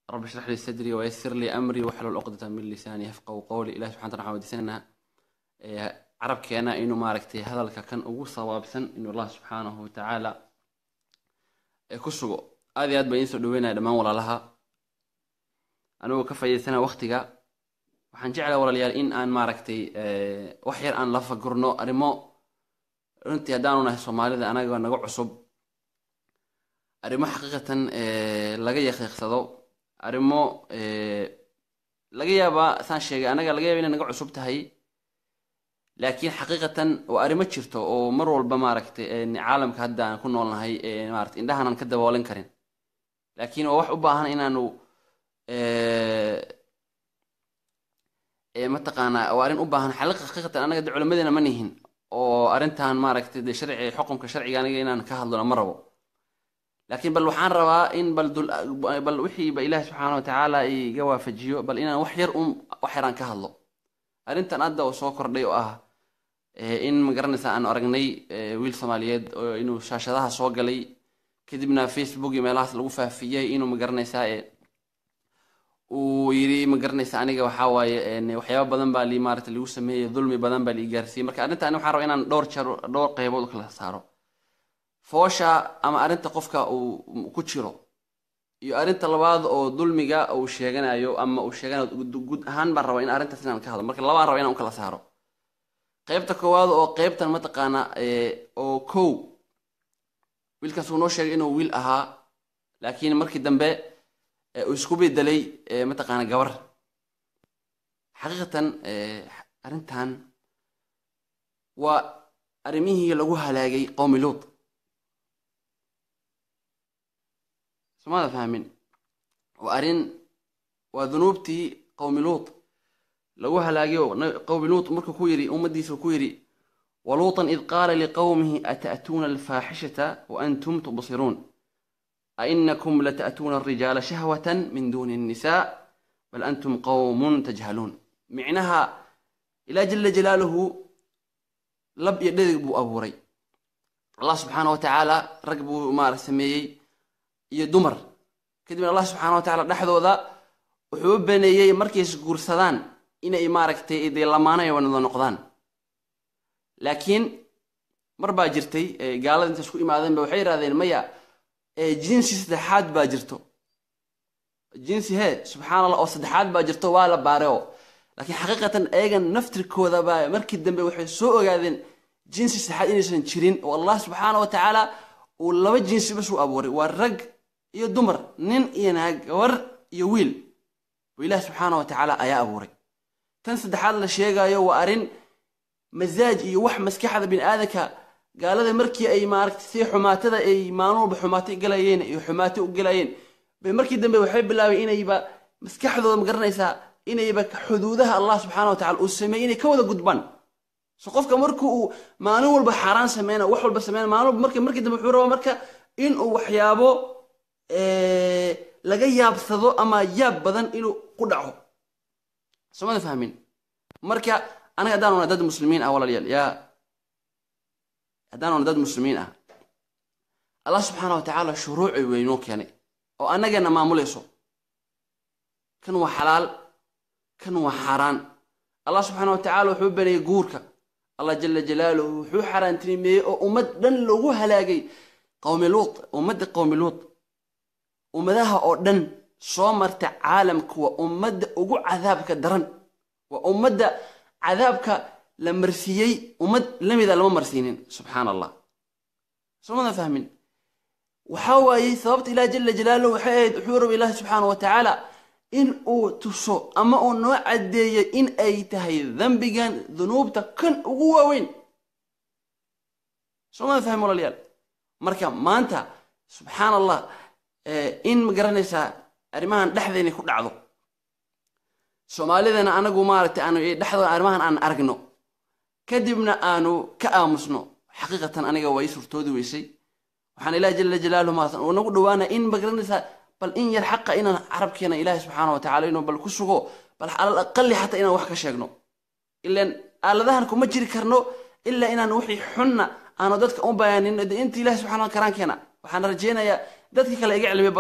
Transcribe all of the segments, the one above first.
rabbi shrax lii sadrii wayasir lii amrii waxlul cuqdata min lisaani yafqahu qowli ilahi subxana taala waxaan weydiisanaynaa ee, carabkeena inuu maaragtay hadalka kan ugu sawaabsan inuu allah subxaanahu watacaala ee ku sugo aad iyo aad baan idiin soo dhaweynaya dhammaan walaalaha anigoo ka faa'iidaysana waqtiga waxaan jeclaa walaalayaal in aan maaragtay ee, wax yar aan la fagurno arrimo runtii haddaanu nahay soomaalida anaga naga cusub arrimo xaqiiqatan ee, laga yaqiiqsado arrimo ee, laga yaabaa saan sheegay anaga laga yaaba inay naga cusub tahay laakiin xaqiiqatan waa arrimo jirto oo mar walba maaragtay een, caalamka hadda aan ku noolnahay ee, maaragtay indhahan aan ka daboolan karin laakiin waa wax u baahan inaanu ee, ee, mataqaanaa waa arrin u baahan xaqiiqa xaqiiqatan anaga de culimadeena ma nihin oo arrintan maaragtay de sharci xukunka sharciga aniga inaan ka hadlona ma rabo laakiin bal waxaan rabaa in bal dul bal wixii ba ilaahi subxaana wa tacaala iga waafajiyo bal inaan wax yar un wax yaraan ka hadlo arrintan hadda oo soo kordhay oo ah ee, in magaranaysa aan aragnay ee, wiil soomaaliyeed oo inuu shaashadaha soo galay kadibna facebook iyo meelahaas lagu faafiyey inuu magaranaysaa ee, uu yidhi magaranaysa aniga waxaa waaye een, waxyaabo badan baa lii maarata lagu sameeyey dulmi badan baa lii gaarsiiyey marka arrintan waxaan rabaa inaan dhowr jeer dhowr qaybood u kala saaro foosha ama arrinta qofka uu ku jiro iyo arrinta labaad oo dulmiga uu sheeganayo ama uu sheeganayo guud- guud ahaan baan rabaa in arrintaas inaan ka hadlo marka labaan rabaa inaan u kala saaro qaybta koowaad oo qaybtan mataqaana ee, oo kow wiilkaas uu noo sheegay inuu wiil ahaa laakiin markii dambe ee, uu isku bedelay ee, mataqaana gabar xaqiiqatan ee, arrintan waa arrimihii lagu halaagay qowmi luut somaada fahmin waa arrin waa dunuubtii qowmi luut lagu halaagay oo na- qowmi luut markuu ku yidhi ummaddiisa ku yidhi waluutan id qaala liqowmihi ata'tuuna alfaaxishata waantum tubsiruun ainakum lata'tuuna alrijaala shahwatan min duuni الnisaa bal antum qowmun tajhaluun micnaha ilaa jala jalaaluhu lab iyo dhedig buu abuuray allah subxaana wa tacaala rag buu maara sameeyey iyo dumar kadibna allah subxaana wa tacaala dhexdooda wuxuu u baneeyey markay isguursadaan inay maaragtay dee lamaanay wada noqdaan laakiin mar baa jirtay ee gaalada inta isku imaadeen ba waxay yidhahdeen maya ee jinsi saddexaad baa jirto jinsi hee subxaana allah oo saddexaad baa jirto waa la baareo laakiin xaqiiqatan ayagan naftirkooda baa markii dambe waxay soo ogaadeen jinsi saddexaad inaysan jirin oo allah subxaana wa tacaala uu laba jinsi bas u abuuray waa rag iyo dumar nin iyo naag gabar iyo wiil oo ilaah subxaana wa tacaala ayaa abuuray tan saddexaad la sheegayo waa arrin masaaj iyo wax maskaxda bini aadanka gaalada markii ay maaragtay si xumaatada ay maalin walba xumaato galayeen iyo xumaato u galayeen bay markii dambe waxay bilaabeen inayba maskaxdooda ma garanaysaa inayba xuduudaha allah subxaana wa tacala uu sameeyey inay ka wada gudbaan so qofka marka uu maalin walba xaaraan sameyna wax walba sameyna maalin walba marka markii dambe wuxuu rabaa marka inuu waxyaabo ee, laga yaabsado ama yaab badan inuu ku dhaco somada fahmin marka anaga haddaan ona dad muslimiin ah walaalayaal yaa haddaan ona dad muslimiin ah allah subxaana wa tacaala shuruuci weynoo keenay oo annagana maamulayso kan waa xalaal kan waa xaaraan allah subxaana wa tacaala wuxuu baneeyey guurka allah jala jalaaluhu wuxuu xaaraantinimeeyey oo ummad dhan lagu halaagay qowmi luut ummadda qowmi luut ummadaha oo dhan soo marta caalamka waa ummadda ugu cadaabka daran waa ummadda cadaabka la marsiiyey ummad lamida lama marsiinin subxaana allah soomada fahmin waxaa waayey sababta ilaah jala jalaaluhu waxay ahayd wuxuu raba ilaahi subxaana wa tacaala in uu tuso ama uu noo caddeeyo in ay tahay dembigan dunuubta kan ugu waaweyn soomada fahmin walaalayaal marka maanta subxaana allah eh, in ma garanaysaa arrimahan dhexdeena ku dhacdo soomaalidana anagu maaragtay aanu dhexdooda arrimahan aan aragno kadibna aanu ka aamusno xaqiiqatan aniga waa ii surtoodi weysay waxaan ilaah jala jalaaluhu maaratan uu nagu dhawaanaya in ma garanaysaa bal in yar xaqa inaan carabkeena ilaahi subxaana wa tacala inuu bal ku sugo bal alal aqali xataa inaan wax ka sheegno ilaan aaladahan kuma jiri karno ilaa inaan wixii xunna aanu dadka u bayaanin de inta ilahi subxana wa karaankeena waxaan rajeynayaa dadka kale iga cilmi badan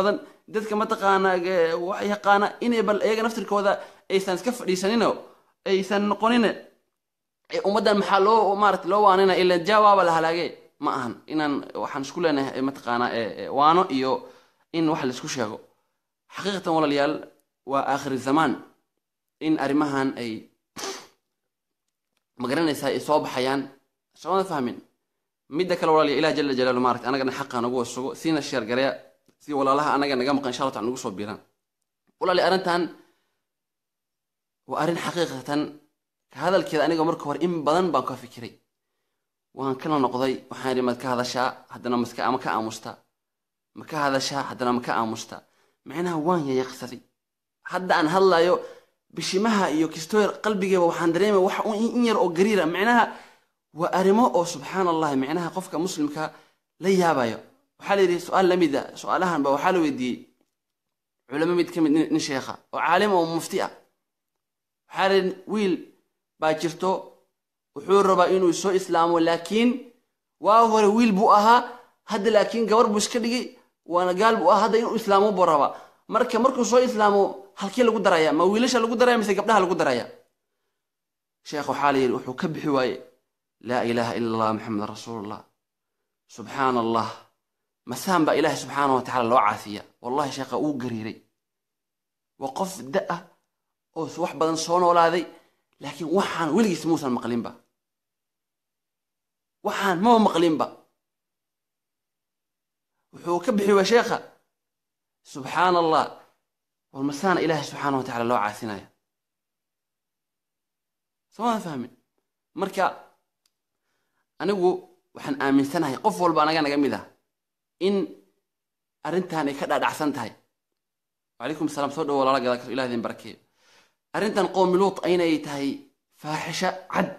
dadka mataqaana eh, wax yaqaana inay bal iyaga naftirkooda aysan iska fadhiisanino aysan noqonin ee ummaddan maxaa loo maarata loo waanina ila jaawaaba la halaagee ma ahan inaan waxaan isku leenahay eh, mataqaana eh, eh, waano iyo in wax laisku sheego xaqiiqatan walaalayaal waa aakhir zamaan in arrimahan ay magaranaysaa ay soo baxayaan soomada fahmin midda kale walaaliya ilah jala jalaalu maarata anagana xaqa nagu wasugo siina sheergareya si walaalaha anaga naga maqan insha allah taala nagu soo biiraan walaaliya arrintan waa arrin xaqiiqatan ka hadalkeeda aniga marka hore in badan baan ka fikiray waan kala noqday waxaan idhi maad ka hadashaa haddana maska ama ka aamusta ma ka hadashaa haddana ma ka aamusta macnaha waan yayaqsaday hadda aan hadlayo bishimaha iyo kistoyer qalbigeeba waxaan dareemaya wax un in yar oo gariira macnaha waa arrimo oo subxaan allahi macnaha qofka muslimka la yaabayo waxaa la yidhi su-aal lamid a su-aalahan ba waxaa la weydiiyey culamo mid ka mid nin nin sheekha oo caalim oo mufti ah waxaa la yidhi wiil baa jirto wuxuu rabaa inuu soo islaamo laakiin waa hore wiil buu ahaa hadda laakiin gabar buu iska dhigay waana gaal buu ahaa hadda inuu islaamo buu rabaa marka markuu soo islaamo halkii lagu daraya ma wiilasha lagu daraya mise gabdhaha lagu daraya sheekh waxaa la yidhi wuxuu ka bixi waaye laa ilaaha ila allah maxamed rasuulullah subxaan allah masaan baa ilaahay subxaana wa tacaala loo caafiya wallahi sheekha uu gariiray waa qof da ah oo wax badan soo noolaaday laakiin waxaan weligiis muusan maqlinba waxaan maba maqlinba wuxuu ka bixi waa sheekha subxaan allah war masaana ilaahay subxaana wa tacaala loo caasinaya sooma fahmin marka anigu waxaan aaminsanahay qof walba anaga naga mid ah in arrintan ay ka dhaadhacsan tahay wacalaykum asalaam soo dhawo lala gada karo ilah idin barakeeyo arrintan qowmi luut aynay tahay faaxisho cad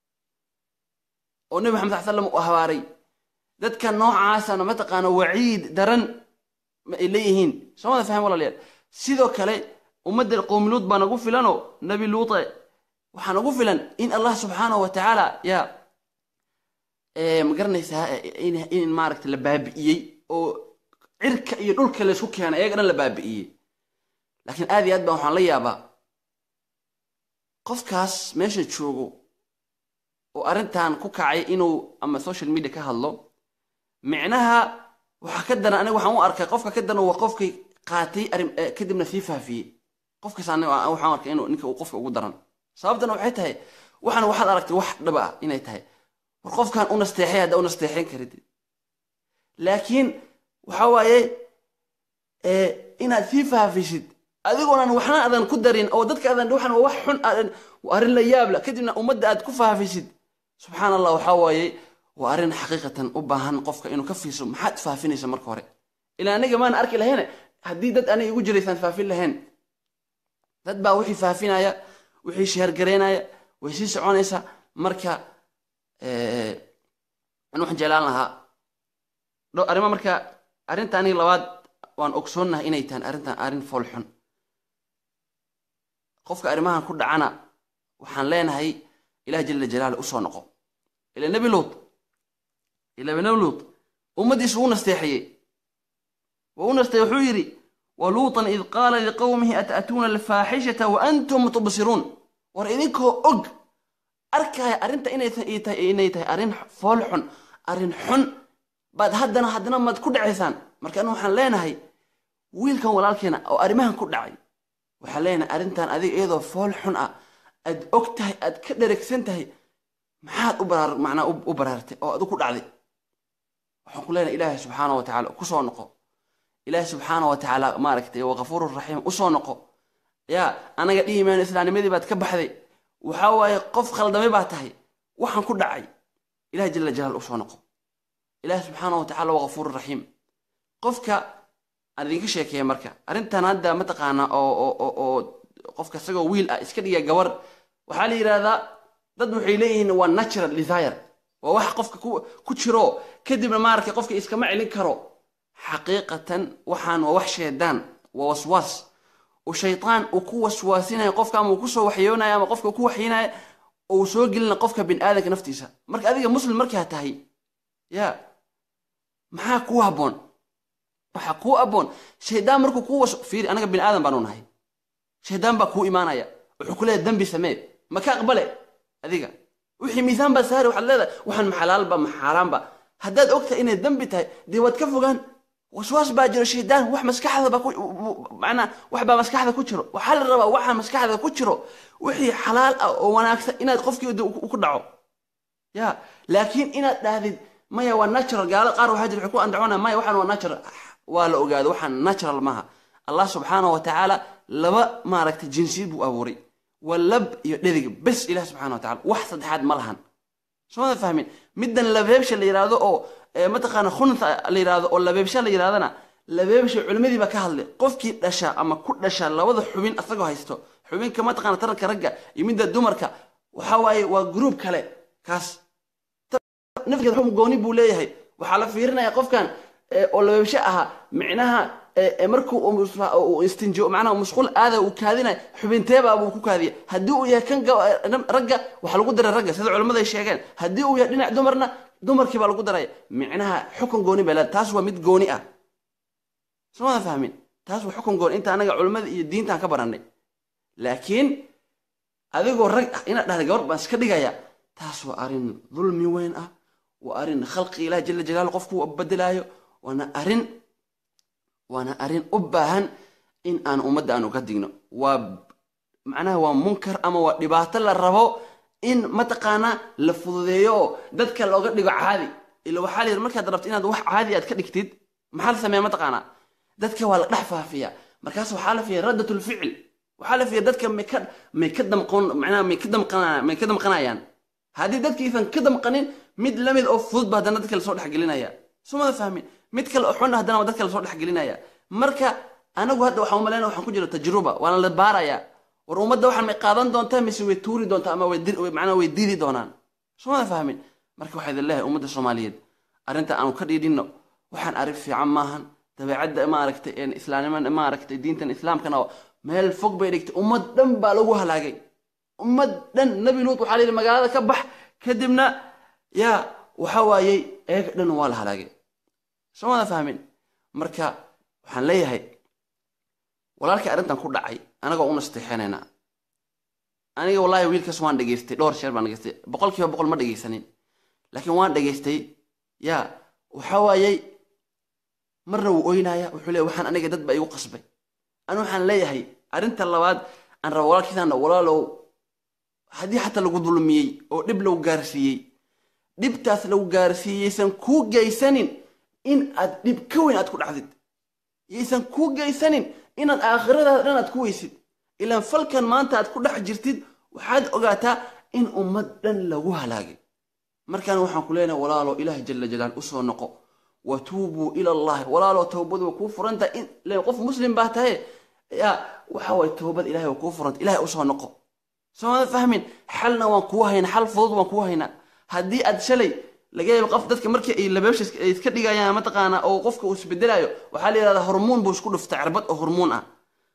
oo nebi maxamed sal slam uu habaaray dadka noocaasana mataqaana waciid daran ma ay leeyihiin soomada faham walaalayaal sidoo kale ummadda qowmi luut baa nagu filanoo nebi luute waxaa nagu filan in allah subxaanahu wa tacaala yaa ma garanaysaa in in maaragta la baabi'iyey oo cirka iyo dhulka laysku keenay ayaga dhan la baabi'iyey laakiin aad iyo aad baan waxaan la yaabaa qofkaas meesha joogo oo arrintan ku kacay inuu ama social media ka hadlo micnaha waxaa ka daran aniga waxaan u arkay qofka ka daran waa qofkii qaatay arrin kadibna sii faafiyey qofkaas aniga waxaan arkay inuu ninka uu qofka ugu daran sababtana waxay tahay waxaan waxaad aragtay wax dhaba ah inay tahay war qofkan u nasteexay hadda u nasteexayn karid laakiin waxa waaye inaad sii faafisid adigoonan waxna aadan ku darin oo dadka aadan waxan waa wax xun aadan arrin la yaabla kadibna ummadda aad ku faafisid subxaan allah waxaa waaye waa arrin xaqiiqatan u baahan qofka inuu ka fiirso maxaad faafinaysa marka hore ilaa aniga maan arki lahayn haddii dad aniga igu jiraysaan faafin lahayn dad baa wixii faafinaya wixii sheergaraynaya way sii soconaysaa marka an waxaan jeclaan lahaa arrimo marka arrinta aniga labaad waan ogsoonnahay inay tahan arrintan arrin fool xun qofka arrimahan ku dhacana waxaan leenahay ilah jala jalaala usoo noqo ila nebi luut ila nebi luut ummaddiisu wuu nasteexiyey waa u nasteey wuxuu yidhi waluutan id qaala liqowmihi ata'tuuna alfaaxishata wa antum tubsiruun war idinkoo og arkaya arrinta inay tahay arrin fool xun arrin xun baad haddana haddana maad ku dhacaysaan marka anu waxaan leenahay wiilkan walaalkeena oo arrimahan ku dhacay waxaan leenahay arrintan adiga iyadoo fool xun ah aad og tahay aad ka dheregsan tahay maxaad u baraar macnaa u baraartay oo adu ku dhacday waxaan ku leenahay ilaahay subxaana wa tacaala kusoo noqo ilaahay subxaana wa tacaala maaragtay waa ghafuuru raxiim usoo noqo yaa anaga dhihi mayno islaamnimadii baad ka baxday waxaa waaye qof khaldamay baa tahay waxaan ku dhacay ilahay jala jalaal usoo noqo ilahi subxaana wa tacala waa ghafuuru raxiim qofka aan idinka sheekeeya marka arrintan hadda mataqaana oo oo qofka isagoo wiil ah iska dhiga gabar waxaa la yidhahdaa dad waxay leeyihiin waa natural desire waa wax qofka ku jiro kadibna maaragtay qofka iskama celin karo xaqiiqatan waxaan waa wax sheedaan waa waswaas oo shaytaan uu ku waswaasinayo qofka ama uu kusoo waxyoonayo ama qofka ku waxyinayo oo uu soo gelina qofka bin aadanka naftiisa marka adiga muslim markaa tahay ya maxaa kuu habboon waxaa kuu aboon shaydaan markuu kuu washo fiiri anaga bini aadan baanu nahay shaydaan baa kuu imaanaya wuxuu ku leeyahay dembi samee ma ka aqbale adiga wixii miisaan baa saari waxaad leedahay waxaan maxalaalba maxaaraanba haddaad ogtahay inay dembi tahay dee waad ka fogaan waswaas baa jiro shaydaan wax maskaxda baa manaa wax baa maskaxda ku jiro waxaa la rabaa waxa maskaxda ku jiro wixii xalaal ah oo wanaagsan inaad qofkii ku dhaco ya laakiin inaad dhahdid maya waa natural gaalada qaar waxaa jira waxay ku andacona maya waxaan waa natural waa la ogaado waxaan natural maaha allah subxaanahu wa tacaala laba maaragtay jinsiyad buu abuuray waa lab iyo dhedig bes ilaah subxana wa tacala wax saddexaad ma lahan soomada fahmin middan labeebsha la yidhaahdo oo mataqaana khunta la yidhaahdo oo labeebsha la yidhahdana labeebsha culimadii baa ka hadlay qofkii dhasha ama ku dhasha labada xubin asagoo haysto xubinka mataqaana taranka ragga iyo midda dumarka waxa waaye waa gruub kale kaas nafgeeda xum gooni buu leeyahay waxaa la fiirinaya qofkan oo labeebsho ahaa micnaha markuu uu istinjo macnaha musqul aada uu kaadinaya xubinteebaa buu ku kaadiya haddii uu yahay kan ragga waxaa lagu daray ragga sida culimmadu ay sheegeen haddii uu yahay dhinac dumarna dumarkii baa lagu daraya micnaha xukun gooni bay leedahay taas waa mid gooni ah soomada fahmin taas waa xukun gooni inta anaga culimmada iyo diintaan ka barannay laakiin adigoo rag ah inaad dhahda gabar baan iska dhigaya taas waa arrin dulmi weyn ah waa arrin khalqi ilaah jala jalaalu qofku bedelaayo waana arrin waana arrin u baahan in aan ummadda aanu ka digno waa macnaha waa munkar ama waa dhibaato la rabo in mataqaanaa la fududeeyo oo dadka looga dhigo caadi ila waxaa la yidhi markaad rabto inaad wax caadi aad ka dhigtid maxaa la sameeya mataqaanaa dadka waa la dhex faafiya markaas waxaa la fiiya raddat lficil waxaa la fiiya dadka may ka may ka damqon macnaha may ka damqana may ka damqanayaan haddii dadkiisan ka damqanin mid lamid oo fudud ba haddana dadka lasoo dhexgelinaya sumada fahmin mid kale oo xun haddana waa dadka lasoo dhexgelinaya marka anagu hadda waxaan umalayna waxaan ku jiro tajruba waana la baaraya war ummadda waxaan may qaadan doontaa mise way tuuri doontaa ama macnaha way diidi doonaan sumada fahmin marka waxaa idin leeyahay ummadda soomaaliyeed arrinta aanu ka dhiidhinno waxaan arrin fiican maahan dabeecadda maaragtay islaamnimada maaragtay diintan islaamkana meel fog bay dhigtay ummad dhan baa lagu halaagay ummad dhan nabi luut waxaa la yidhi magaalada ka bax kadibna yaa waxa waayey eega dhan waa la halaagay soomada fahmin marka waxaan leeyahay walaalkii arrintan ku dhacay anagoo u nasteexanaynaa aniga wallaahi wiilkaas waan dhegaystay dhowr sheer baan dhegaystay boqol kiiba boqol ma dhegaysanin laakiin waan dhegaystay yaa waxa waayey marna wuu oynaya wuxuu leeyahy waxaan aniga dad ba igu qasbay anu waxaan leeyahay arrinta labaad aan raba walaalkiisaana walaalow haddii xataa lagu dulmiyey oo dhib lagu gaarsiiyey dhibtaas lagu gaarsiiyeysan kuu geysanin in aad dhib ka weyn aad ku dhacdid yaysan kuu geysanin inaad aakhiradaada dhan aad ku weysid ilaan falkan maanta aad ku dhex jirtid waxaad ogaataa in ummad dhan lagu halaagay markaan waxaan ku leenahay walaalo ilaah jala jalaal usoo noqo watuubuu ila allahi walaaloo towbadu way kuu furantahay in len qof muslim baa tahay yaa waxa waye towbad ilahay way kuu furantay ilahay usoo noqo soomada fahmin xalna waan kuu haynaa xal fudud waan kuu haynaa haddii aad shalay laga yaabo qof dadka markii ay labeebsha ay iska dhigayaan mataqaana oo qofka uu isbedelaayo waxaa la yidhahdaa hormuun buu isku dhuftay cirbad oo hormuun ah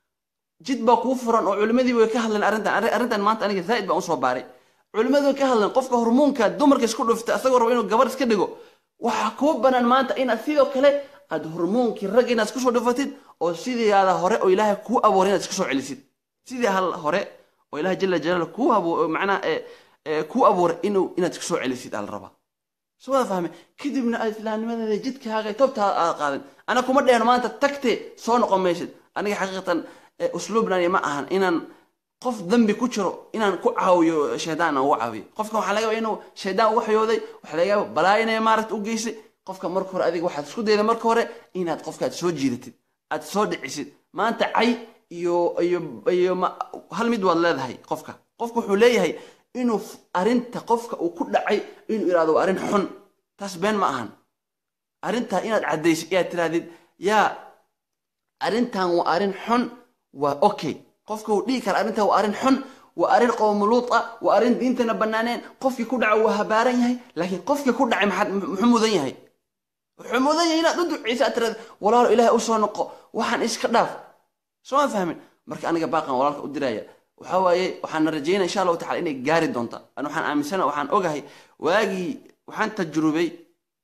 jid baa kuu furan oo culimadii way ka hadleen arrintan arrintan maanta aniga zaa'id baan usoo baaray culimadii way ka hadleen qofka hormuunka dumarka isku dhuftay asagoo rabo inuu gabar iska dhigo waxaa kuu banaan maanta inaad sidoo kale aad hormoonkii rag inaad isku soo dhufatid oo sidiiaada hore oo ilaahay kuu abooray inaad iska soo celisid sidii hal hore oo ilahay jala jalaal kuu abo macnaha kuu abuuray inuu inaad iska soo celisid aa la rabaa soo wada fahme kadibna aad islaamnimadeeda jidkaaga tobtaada aad qaadan ana kuma dhehno maanta tagte soo noqon maysid aniga xaqiiqatan usluubnani ma ahan inaan qof dambi ku jiro inaan ku caawiyo shaydaan aan ugu caawiyo qofka waxaa laga yaba inuu shaydaan u waxyooday waxaa laga yaba balaayinaya maaragta u geysay qofka marka hore adiga waxaad isku dayda marka hore inaad qofka aad soo jiidatid aad soo dhicisid maanta cay iyo iyo iyo hal mid waad leedahay qofka qofka wuxuu leeyahay inuu arrinta qofka uu ku dhacay inuu yidhahdo waa arrin xun taas been ma ahan arrintaa inaad caddaysid inaad tirahdid yaa arrintan waa arrin xun waa okay qofka uu dhihi kara arrintan waa arrin xun waa arrin qowmuluud ah waa arrin diintana bannaaneen qofkii ku dhaca waa habaaran yahay laakiin qofkii ku dhacay maxaad muxuu mudan yahay wuxuu mudan yahay inaad u duceysa aad tirahda walaalo ilaahay u soo noqo waxaan iska dhaaf soo ma fahmin marka aniga baaqan walaalka u diraya waxa waaye waxaan rajaynaya insha allahu tacala inay gaari doonta an waxaan aaminsana waxaan ogahay waagii waxaan tajrubay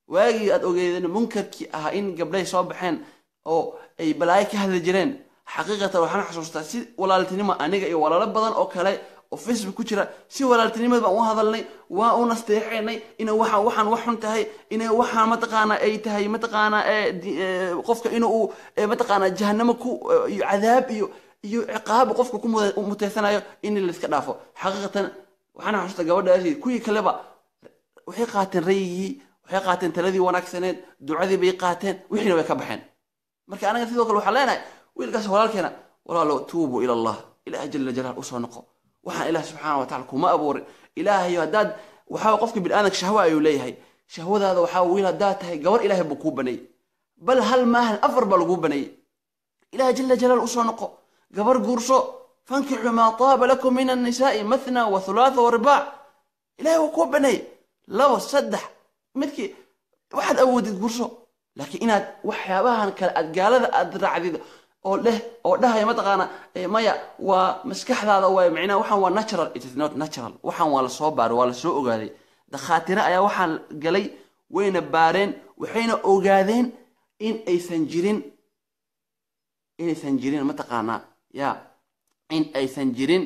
waagii aad ogeedeen munkarkii ahaa in gabdhay soo baxeen oo ay balaayo ka hadli jireen xaqiiqatan waxaan xasuustaa si walaaltinimo aniga iyo walaalo badan oo kale oo facebook ku jira si walaaltinimada baan u hadalnay waa u nasteexaynay inay waxaan waxaan wax xun tahay inay waxaan mataqaana ay tahay mataqaana qofka inuu mataqaana jahanamo ku iyo cadaab iyo iyo ciqaab qofka ku muteysanayo in layska dhaafo xaqiiqatan waxaan xasuustaa gabadhaasi kuwii kaleba waxay qaateen rayigii waxay qaateen taladii wanaagsaneed ducadii bay qaateen wixiina way ka baxeen marka anaga sidoo kale waxaan leenahay wiilkaas walaalkeena walaalo tuubu ila allah ilaah jala jalaal usoo noqo waxaan ilaah subxaana wa tacala kuma abuurin ilaahayo haddaad waxaa qofka biniaadanka shahwa ayuu leeyahay shahwadaada waxaa wiil haddaad tahay gabar ilaahay buu kuu baneeyey bal hal maahan afar baa laguu baneeyey ilaah jala jalaal usoo noqo gabar guurso fankixu maa taaba lakum min annisaai mathna wa thulaatha wa ribaac ilahay waa kuu baneeyey labo saddex midkii waxaad awoodid guurso laakiin inaad waxyaabahan kale aad gaalada aad raacdid oo leh oo dhahaya mataqaana maya waa maskaxdaada waay micnaha waxaan waa natural it is not natural waxaan waa la soo baaray waa la soo ogaaday dakhaatire ayaa waxaan galay wayna baareen waxayna ogaadeen in aysan jirin inaysan jirin mataqaanaa ya in aysan jirin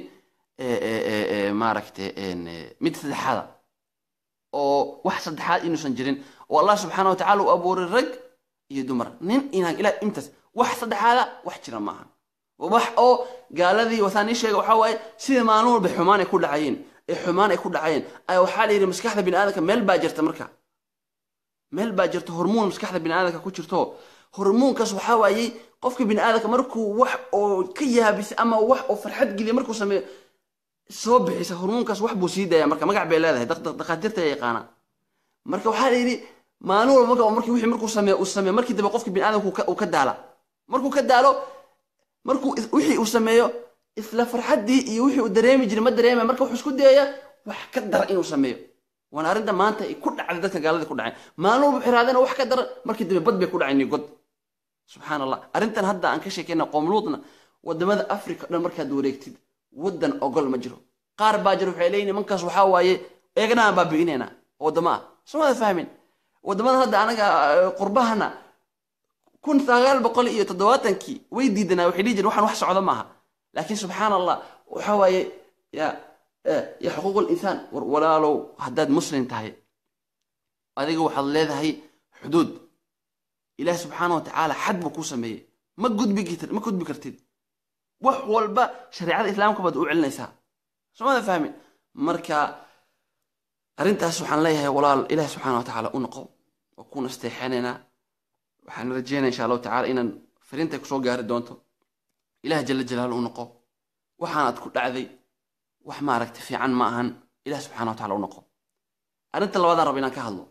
maaragta mid saddexaada oo wax saddexaad inuusan jirin oo allah subxaana wa tacala u abuuray rag iyo dumar nin inaan ilaah intaas wax saddexaada wax jira maaha wax oo gaaladii wasaan ii sheega waxaa waaye sida maalin walba xumaan ay ku dhacayeen ee xumaan ay ku dhacayeen ayaa waxaa la yidhi maskaxda biniaadanka meel baa jirta marka meel baa jirta hormoon maskaxda biniaadanka ku jirto hormoonkaas waxaa waayey qofka biniaadanka markuu wax oo ka yaabisa ama wax oo farxad geliya markuu sameeyo soo bixisa hormoonkaas wax buu sii daaya marka magac bay leedahay dakhaatiirta ayaa yaqaana marka waxaa la yidhi maalin walba marka markii wixii markuu sameeyo uu sameeyo markii dambe qofka biniaadanku uu ka daala markuu ka daalo markuu wixii uu sameeyo isla farxaddii iyo wixii uu dareemi jiray ma dareemaya marka wuxuu isku dayaya wax ka dara inuu sameeyo waana arrinta maanta ay ku dhacday dadka gaaladii ku dhaceen maalin walba xiraadeen wax ka daran markii dambe bad bay ku dhaceen iyo god subxaan allah arrintan hadda aan ka sheekayna qoomluudna wadamada africa dhan markaad wareegtid waddan ogol ma jiro qaar baa jiro waxay leeyihin nimankaas waxaa waaye eegna aan baabi'inayna waddamo ah soomada fahmin waddamada hadda anaga qurbahana kun sagaal boqol iyo toddobaatankii way diidanaa waxay dhihi jireen waxaan wax socdo maaha laakiin subxaan allah waxa waaye ya ya xuquuq linsaan war walaalow haddaad muslim tahay adiga waxaad leedahay xuduud ilaah subxaana wa tacaala xad buu kuu sameeyey ma gudbi ma gudbi kartid wax walba shareecada islaamka baad u celinaysaa soomada fahmin marka arrintaas waxaan leeyahay walaal ilaah subxaana wa tacaala u noqo oo ku nasteexanaynaa waxaan rajeynaya insha allahu tacala inaan fariintay kusoo gaari doonto ilaah jala jalaalu u noqo waxaanaad ku dhacday wax maaragta fiican ma ahan ilaah subxana wa tacala u noqo arrinta labaadaan raba inaan ka hadlo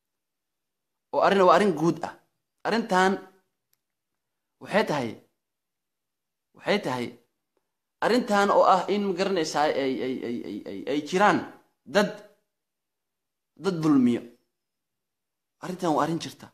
oo arrin waa arrin guud ah arrintan waxay tahay waxay tahay arrintan oo ah in magaranaysaa ay ay ay ay ay ay jiraan dad dad dulmiyo arrintan waa arrin jirta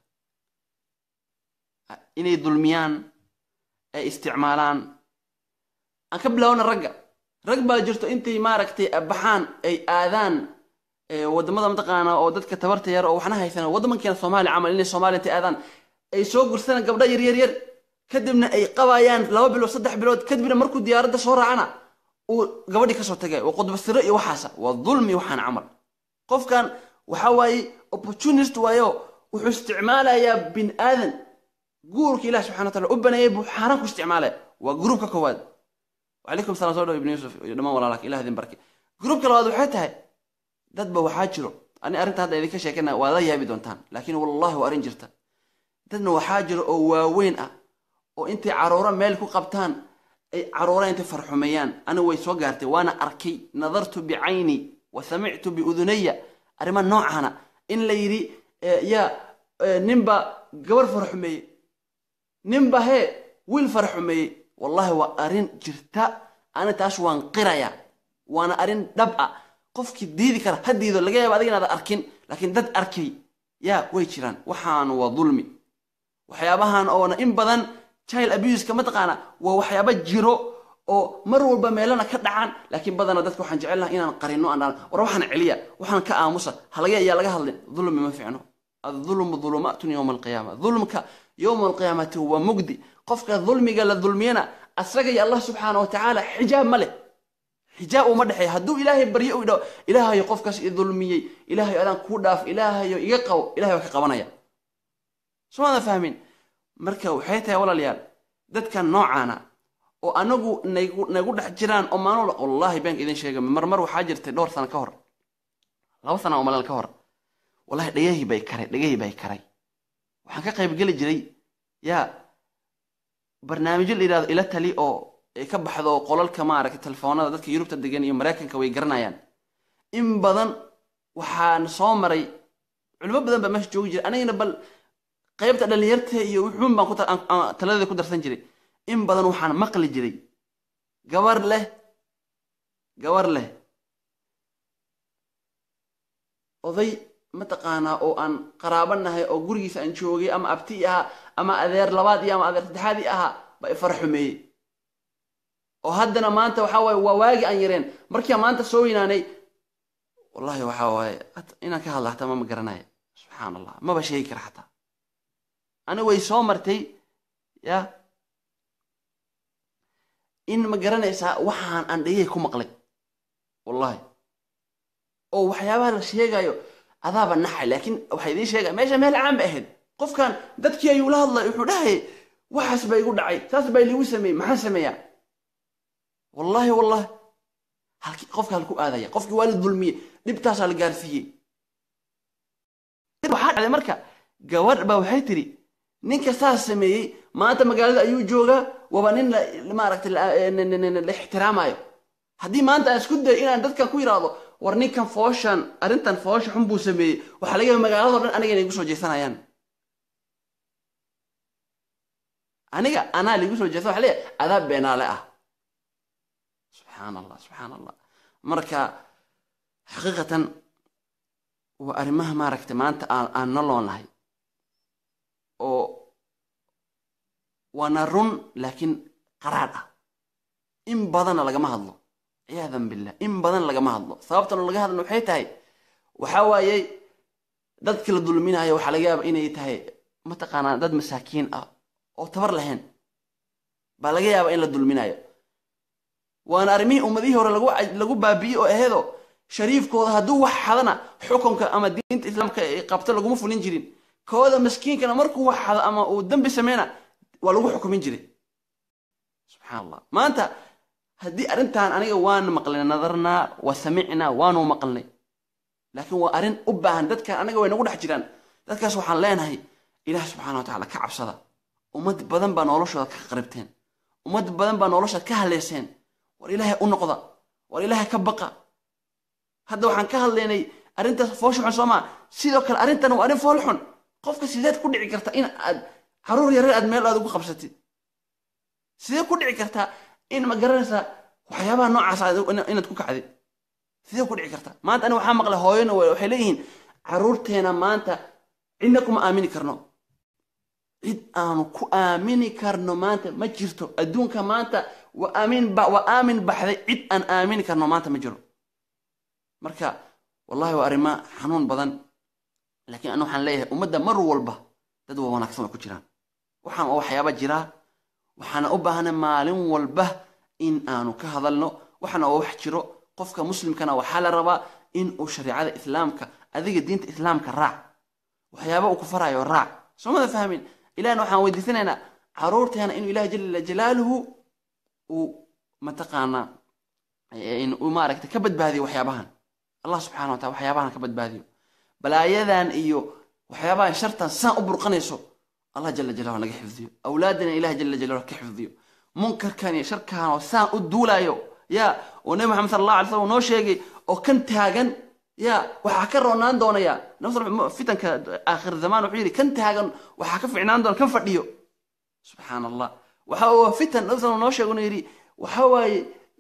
inay dulmiyaan ay isticmaalaan aan ka bilaawna ragga rag baa jirto intay maaragtay baxaan ay aadaan waddamada mataqaana oo dadka tabarta yar oo waxna haysan waddamankeena soomaaliya camal inay soomaaliya intay aadaan ay soo gursadaan gabdha yar yar yar kadibna ay qabayaan laba bilood saddex bilood kadibna markuu diyaaradda soo raacana uu gabadhii kasoo tagay waa qudbasiro iyo waxaasa waa dulmi waxaan camal qofkan waxa waaye opportunist waayo wuxuu isticmaalayaa bin aadan guurka ilaah subxana wa taala u baneeyay buu xaaraan ku isticmaalaya waa gruubka koowaad wacalaykum salam soo dhaw ibn yuusuf iyo dhammaan walaalaka ilah idin barke gruubka labaad waxay tahay dadba waxaa jiro ani arrinta hadda idinka sheekana waa la yaabi doontaan laakiin wallahi waa arrin jirta dadna waxaa jiro oo waaweyn ah oo intay caruuro meel ku qabtaan ay caruura intay farxumeeyaan anigu way soo gaartay waana arkay nadartu bicayni wa samictu biudunaya arrimaha noocaana in la yidhi yaa ninba gabar farxumeeyey ninba hee wiil farxumeeyey wallahi waa arrin jirta ani taas waan qiraya waana arrin dhab ah qofkii diidi kara ha diido laga yaaba adiga inaad arkin laakiin dad arkay yaa way jiraan waxaan waa dulmi waxyaabahan oona in badan child abuska mataqaana waa waxyaaba jiro oo mar walba meelana ka dhacaan laakiin badana dadka waxaan jecel laha inaan qarino aan war waxaan celiya waxaan ka aamusa halagay ayaa laga hadlin dulmi ma fiicno adulmu dulumaatun yowma alqiyaama dulmka yowma alqiyaamati waa mugdi qofka dulmiga la dulmiyana asaga iyo allah subxaana wa tacaala xijaab ma leh xijaab uma dhexeeya hadduu ilaahay baryo u idhaho ilaahayo qofkaas i dulmiyey ilaahayo adaan kuu dhaaf ilaahayo iga qabo ilahay waa ka qabanaya somaada fahmin marka waxay tahay walaalayaal dadkan noocaana oo anagu nagu nagu dhex jiraan oo maalin walba wallaahi beenka idin sheega marmar waxaa jirtay dhowr sano ka hor laba sana oo malal ka hor wallahi dhegahii bay karay dhegahii bay karay waxaan ka qayb geli jiray yaa barnaamijyo la yidhahdo ila tali oo ay ka baxdo qolalka maaragtay telefoonada dadka yurubta degan iyo maraykanka way garanayaan in badan waxaan soo maray culimo badan baa meesha joogi jiray anigana bal qaybta dhallinyarta iyo wuxuun baan taladeeda ku darsan jiray in badan waxaan maqli jiray gabar leh gabar leh oday mataqaanaa oo aan qaraabo nahay oo gurigiisa aan joogay ama abti ahaa ama adeer labaad iyo ama adeer saddexaadii ahaa baa ifara xumeeyey oo haddana maanta waxaa waaye waa waagi aan yareen markiia maanta soo weynaanay wallahi waxaa waaye inaan ka hadla hataa ma ma garanaya subxaan allah maba sheegi kara xataa ani way soo martay ya in ma garanaysaa waxaan aan dhegey ku maqlay wallahi oo waxyaabaha la sheegayo adaaba naxay laakiin waxaa idiin sheegaya meesha meel caan ba ahayd qofkan dadkii ayuu la hadlay wuxuu dhahayay waxaas baa igu dhacay saas baa liigu sameeyey maxaan sameeyaa wallahi wallahi halki qofka halku aadaya qofkii waa la dulmiyey dhibtaasaa la gaarsiiyey waxaa dhacday marka gabadh baa waxay tiri ninka saas sameeyey maanta magaalada ayuu joogaa waba nin maaragtay la ixtiraamayo haddii maanta aan isku dayo inaan dadkan ku yidhaahdo war ninkan fooshan arrintan foosha xun buu sameeyey waxaa laga yaaba magaalado dhan aniga inay igu soo jeesanayaan aniga anaa laigu soo jeesana waxa leeyahay adaa beenaale ah subxaan allah subxaan allah marka xaqiiqatan waa arrimaha maaragtay maanta aan aan noloonahay oo waana run laakiin qaraadh ah in badanna lagama hadlo ciyaadan billah in badan lagama hadlo sababtana laga hadlna waxay tahay waxaa waayey dadkii la dulminayo waxaa laga yaaba inay tahay mataqaanaa dad masaakiin ah oo tabar lahayn baa laga yaaba in la dulminayo waana arrimihii ummadihii hore lagu baabi'iyey oo aheedo shariifkooda hadduu wax xadana xukunka ama diinta islaamka ay qabto laguma fulin jirin kooda maskiinkana markuu wax xado ama uu dembi sameyna waa lagu xukumin jiray subxaan allah maanta haddii arrintan aniga waan maqlay nadarnaa wa samicnaa waanu maqlnay laakiin waa arrin u baahan dadkan anaga way nagu dhex jiraan dadkaas waxaan leenahay ilaah subxana wa tacala ka cabsada ummad badan baa noloshooda ka qaribteen ummad badan baa noloshaad ka haleyseen war ilaahay u noqda war ilaahay ka baqa hadda waxaan ka hadlaynay arrintaas foosha xun soomaa sidoo kale arrintan waa arrin fool xun qofka sideed ku dhici karta in aad caruur yareer aad meel aad ugu qabsatid sidee ku dhici kartaa in ma garanaysaa waxyaabaha noocaas inaad ku kacdid sidee ku dhici kartaa maanta ani waxaa maqlay hooyona waxay leeyihiin caruurteena maanta cidna kuma aamini karno cid aanu ku aamini karno maanta ma jirto adduunka maanta waa aamin ba waa aamin baxday cid aan aamini karno maanta ma jiro marka wallahi waa arrimo xanuun badan laakiin anu waxaan leeyahay ummadda mar walba dad waa wanaagsan way ku jiraan waxaan waa waxyaaba jiraa waxaana u baahnay maalin walba in aanu ka hadalno waxaana waa wax jiro qofka muslimkana waxaa la rabaa in uu shariicada islaamka adiga diinta islaamka raac waxyaaba uu ku farayo raac soomada fahmin ilahna waxaan weydiisanaynaa caruurteena inuu ilaah jala jalaaluhu uu mataqaanaa uu maaragtay ka badbaadiyo waxyaabahan allah subxana wa taala waxyaabahan ka badbaadiyo balaayadan iyo waxyaabahan shartan saan u burqanayso allah jala jalaluhu naga xifdiyo awlaadana ilaah jala jalaluhu ka xifdiyo munkarkan iyo sharkan oo saan u duulayo ya oo nabi maxamed sala allah alay slam noo sheegay oo kan taagan ya waxaa ka roonaan doonaya fitanka aakhir zamaan wuxuu yidhi kan taagan waxaa ka ficnaan doona kan fadhiyo subxaan allah waxa waa fitan nabi sal noo sheego yidhi waxa waaye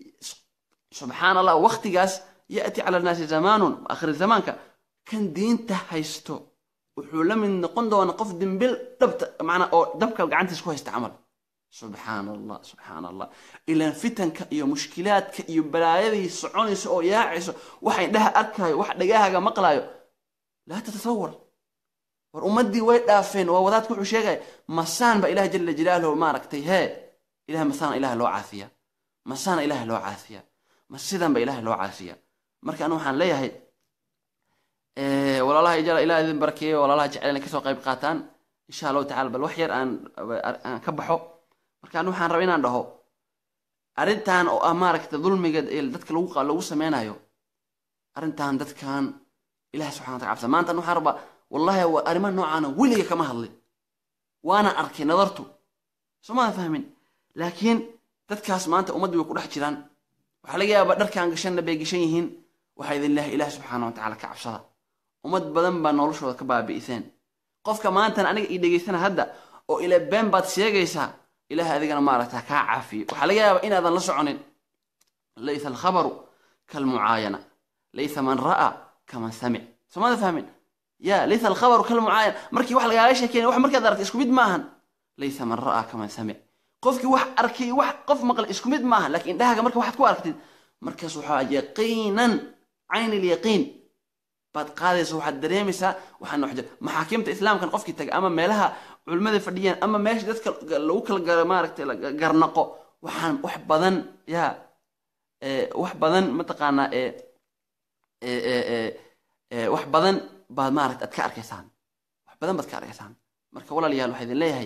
subxaan allah waktigaas ya'ti cala annaasi zamaanun aakhir zamaanka kan diinta haysto wuxuu la mid noqon doona qof dimbil dhabta macnaa oo dabka gacantiis ku haysta camal subxaan allah subxaan allah ilaan fitanka iyo mushkilaadka iyo balaayadii soconayso oo yaacayso wax indhaha arkaayo wax dhagaahaga maqlaayo laa tatasawar war ummaddii way dhaafeen waa wadaadku wuxuu sheegaya masaan ba ilaah jala jalaaluhu maaragtay hee ilaah masaana ilaah loo caasiya masaana ilaah loo caasiya ma sidan ba ilaah loo caasiya marka anu waxaan leeyahay walaalaha ijala ilaah idin barakeeyo walaalaha jecel inay kasoo qayb qaataan insha allahu tacala bal wax yar aan aan ka baxo marka anu waxaan raba inaan dhaho arrintan oo ah maaragta dulmiga dadka lagu lagu sameynayo arrintan dadkan ilaah subxana wataala cabsa maanta waxaan rabaa wallahi waa arrimaha noocaana weliga kama hadlin waana arkay nadartu soomaadan fahmin laakiin dadkaas maanta ummaddu way ku dhex jiraan waxaa laga yaabaa dharkaan gashanna bay gashan yihiin waxaa idin leehay ilaah subxaana watacaala ka cabsada ummad badan baa noloshooda ka baabi'iseen qofka maantan aniga ii dhegaysana hadda oo ila been baad sheegaysaa ilaah adigana maaragta kaa caafiyo waxaa laga yaabaa inaadan la soconin laysa alkhabaru kalmucaayana laysa man ra'a kaman samic soomada fahmin ya laysa alkhabaru kalmucaayana markii wax lagaaga sheekeynay wax markaad aragtay isku mid maahan laysa man ra'a kaman samic qofkii wax arkay wax qof maqlay isku mid maaha laakiin indhahaaga marka waxaad ku aragtid markaas waxaa yaqiinan cayn ilyaqiin baad qaadaysa waxaad dareemaysaa waxaan wax jira maxaakiimta islaamkan qofkii taga ama meelaha culimmada fadhiyaan ama meesha dadka lagu kala gara maaragtay garnaqo waxaan wax badan ya wax badan mataqaanaa wax badan baad maaragta aad ka arkaysaan wax badan baad ka arkaysaan marka walaalayaal waxaa idin leeyahay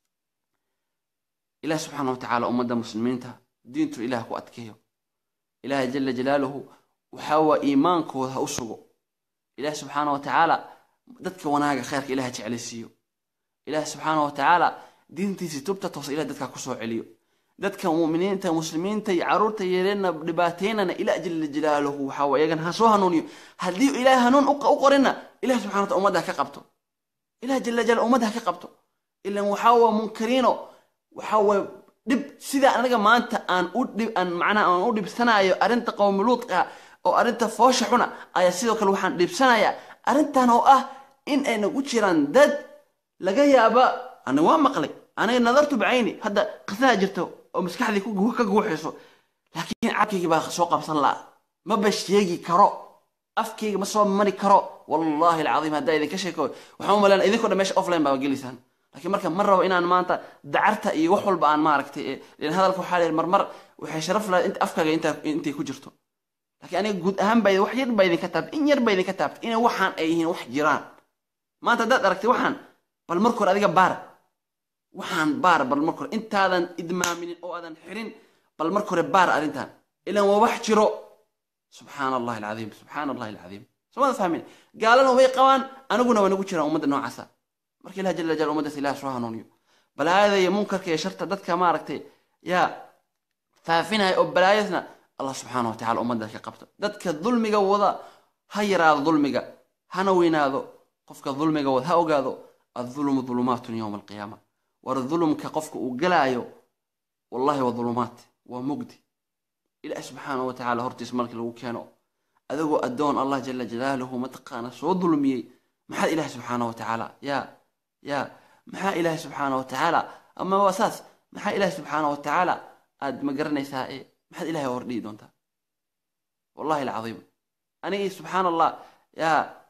ilaah subxaana wa tacaala ummadda muslimiinta diintu ilaah ku adkeeyo ilaahay jala jalaaluhu waxaa waa iimaankooda ha u sugo ilaah subxaana wa tacaala dadka wanaaga khayrka ilaah jeclaysiiyo ilaah subxaana wa tacaala diintiisii tubta toosa ilah dadkaa kusoo celiyo dadka muminiinta muslimiinta iyo caruurta yeeleenna dhibaateynana ilaah jala jalaaluhu waxaa waa iyagan ha soo hanuuniyo haddii ilaah hanuun u qorina ilah subxana wa taala ummadda ha ka qabto ilah jala jalaal ummadda ha ka qabto ilan waxaa waa munkariino waxaa waa dhib sidaa anaga maanta aan u dhib aan macnaha aan u dhibsanayo arrinta qowmiluudka oo arrinta foosha xuna ayaa sidoo kale waxaan dhibsanayaa arrintan oo ah in ay nagu jiraan dad laga yaaba ana waa maqlay aniga nadartu bacayni hadda qisaha jirto oo maskaxdii ka guuxayso laakiin cabkaygii baa soo qabsan la'a maba sheegi karo afkayga ma soo mari karo wallahi alcadiim haddaa idinka sheeko waxaan u maleynaa idinkoo dhan meesha offline baa geliysaan laakiin marka ma rabo inaan maanta dacarta iyo wax walba aan maaragtay lan hadalka waxaa leer marmar waxay sharaf lahayd inta afkaaga intay ku jirto laakiin aniga guud ahaan baa wax yar baa idinka taabtay in yar baa idinka taabtay inay waxaan ay yihiin wax jiraan maanta haddaad aragtay waxaan bal marka hore adiga baar waxaan baar bal marka hore intaadan idmaaminin oo aadan xirin bal marka hore baar arrintan ilan waa wax jiro subxaana allahi alcadiim subxaana allahi alcadiim soomada fahmin gaalana way qabaan aniguna waa nagu jiraan ummadda noocaasa marka ilah jala jal ummaddaas ilaah soo hanuuniyo balaayada iyo munkarka iyo sharta dadka maaragtay yaa faafinaya oo balaayadna allah subxaana wa tacala ummaddaas ka qabto dadka dulmiga wada ha yaraado dulmiga hana weynaado qofka dulmiga wada ha ogaado adulmu dulumaatun yowma alqiyaama war dulumka qofka uu galaayo wallahi waa dulumaat waa mugdi ilaah subxaana wa tacala hortiis markii lagu keeno adigoo addoon allah jala jalaaluhu mataqaana soo dulmiyey maxaad ilaah subxaana wa tacaala ya ya maxaa ilaah subxaana wa tacaala ama waa saas maxaa ilaah subxaana wa tacaala aad ma garanaysaa ee maxaad ilahay hordhihi doontaa wallahi alcadiim anigii subxaana allah ya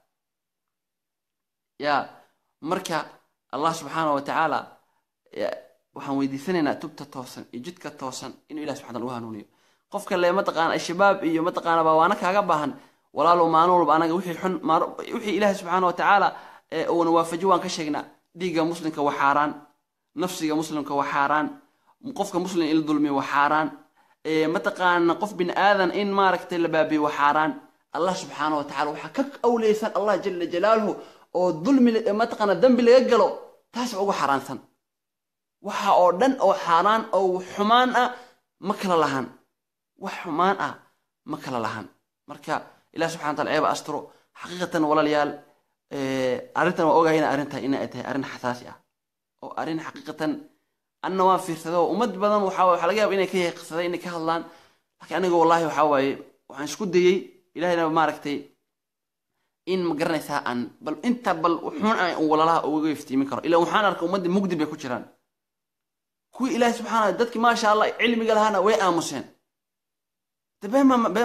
ya marka allah subxaana wa tacaala waxaan weydiisanaynaa tubta toosan iyo jidka toosan inuu ilah subxana u hanuuniyo qofka le mataqaana shabaab iyo mataqaana baawaana kaaga baahan walaalow maalin walba anaga wixii xun wixii ilaahay subxaana wa tacaala uuna waafaji waan ka sheegnaa dhiigga muslimka waa xaaraan nafsiga muslimka waa xaaraan qofka muslim in la dulmiyo waa xaaraan mataqaana qof bin aadan in maaragtay la baabiyo waa xaaraan allah subxaana wa tacala waxaa ka awleysan allah jala jalaaluhu oo dulmi mataqaana dembi laga galo taas uga xaaraansan waxa oo dhan oo xaaraan oo xumaan ah ma kala lahan wax xumaan ah ma kala lahan marka ilah subxana wa taala ceeba asturo xaqiiqatan walaalayaal arrintan waa ogahayna arrintan inay tahay arrin xasaasi ah oo arrin xaqiiqatan anna waan fiirsado ummad badan waxaa waxaa laga yaaba inay ka yaqisaday inay ka hadlaan laakiin aniga wallahi waxaa waaye waxaan isku dayey ilahayna maaragtay in ma garanaysaa aan bal inta bal xun aan walalaha uga iftiimin karo ilaa waxaan arkay ummadda mugdi bay ku jiraan kuwii ilaahi subxaana dadkii maasha allah cilmiga lahaana way aamuseen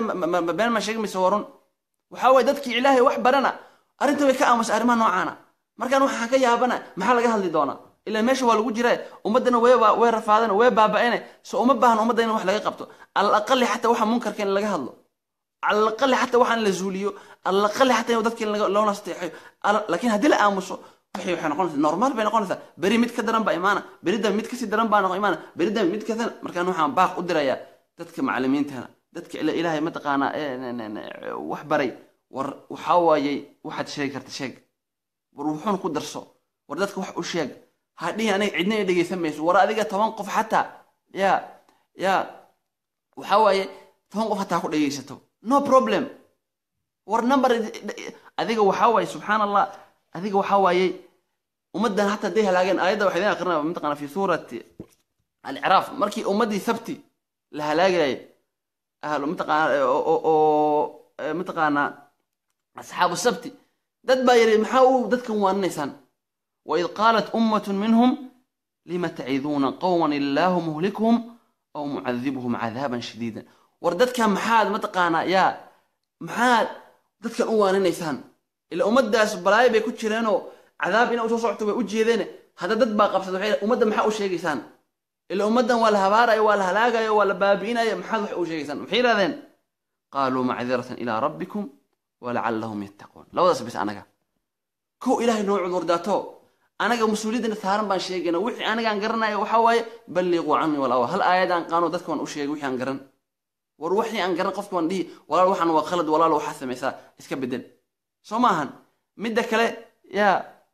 been ma sheegi mayse warun waxaa waye dadkii ilaahay wax barana arrinta way ka aamusay arrimaha noocaana markaan waxaan ka yaabana maxaa laga hadli doonaa ilaa meesha waa lagu jira ummaddana way way rafaadeen way baaba'een so uma baahna ummadda in wax laga qabto alaqali xataa waxa munkarka in laga hadlo alaqali xataa waxaan la zuuliyo alaqali xataa in dadkii loo nasteexayo laakiin haddii la aamuso waxay waxay noqonaysaa normaal bay noqonaysaa beri mid ka daran baa imaana berida mid kasii daran baa noqon imaana berida mid ka daran markaan waxaan baaq u dirayaa dadka macalimiintana dadka ilaahay mataqaanaa wax baray war waxaa waayey waxaad sheegi karta sheeg war wuxuun ku darso war dadka wax u sheeg hadhihi aniga cidna i dhegaysan mayso war adiga toban qof xataa ya ya waxaa waaye toban qof hataa ku dhegaysato no problem war number adiga waxaa waaye subxaan allah adiga waxaa waaye ummaddan hataa day halaageen aayadda waxaa idin aqrinaya mataqana fi suurati alciraaf markii ummaddii sabti la halaagayay ahlu mataqaana oo mataqaanaa asxaabu sabti dad baa yidhi maxaa u dadkan waaninaysaan waid qaalat ummatun minhum lima taciduuna qowman illaahu muhlikuhum aw mucadibuhum cadaaban shadiidan war dadkan maxaad mataqaanaa yaa maxaad dadkan u waaninaysaan ila ummaddaas balaayo bay ku jireenoo cadaab inay usoo socto way u jeedeen hadda dad baa qabsada waxay ummadda maxaa u sheegaysaan ila ummaddan waa la habaarayo waa la halaagayo waa la baabi'inayo maxaad wax u sheegaysaan maxay yidhahdeen qaaluu macdiratan ilaa rabbikum walacallahum yattaquun labadaas bis anaga kow ilaahay noo cudurdaato anaga mas-uuliyadana saaran baan sheegayna wixii anigaan garanayo waxaa waaye balliquu canii walawa hal aayad aan qaano dadka waan u sheegay wixii aan garan war wixii aan garan qofka waan dhihi walaal waxaan waa khalad walaal waxaa samaysaa iska bedel soo ma ahan midda kale yaa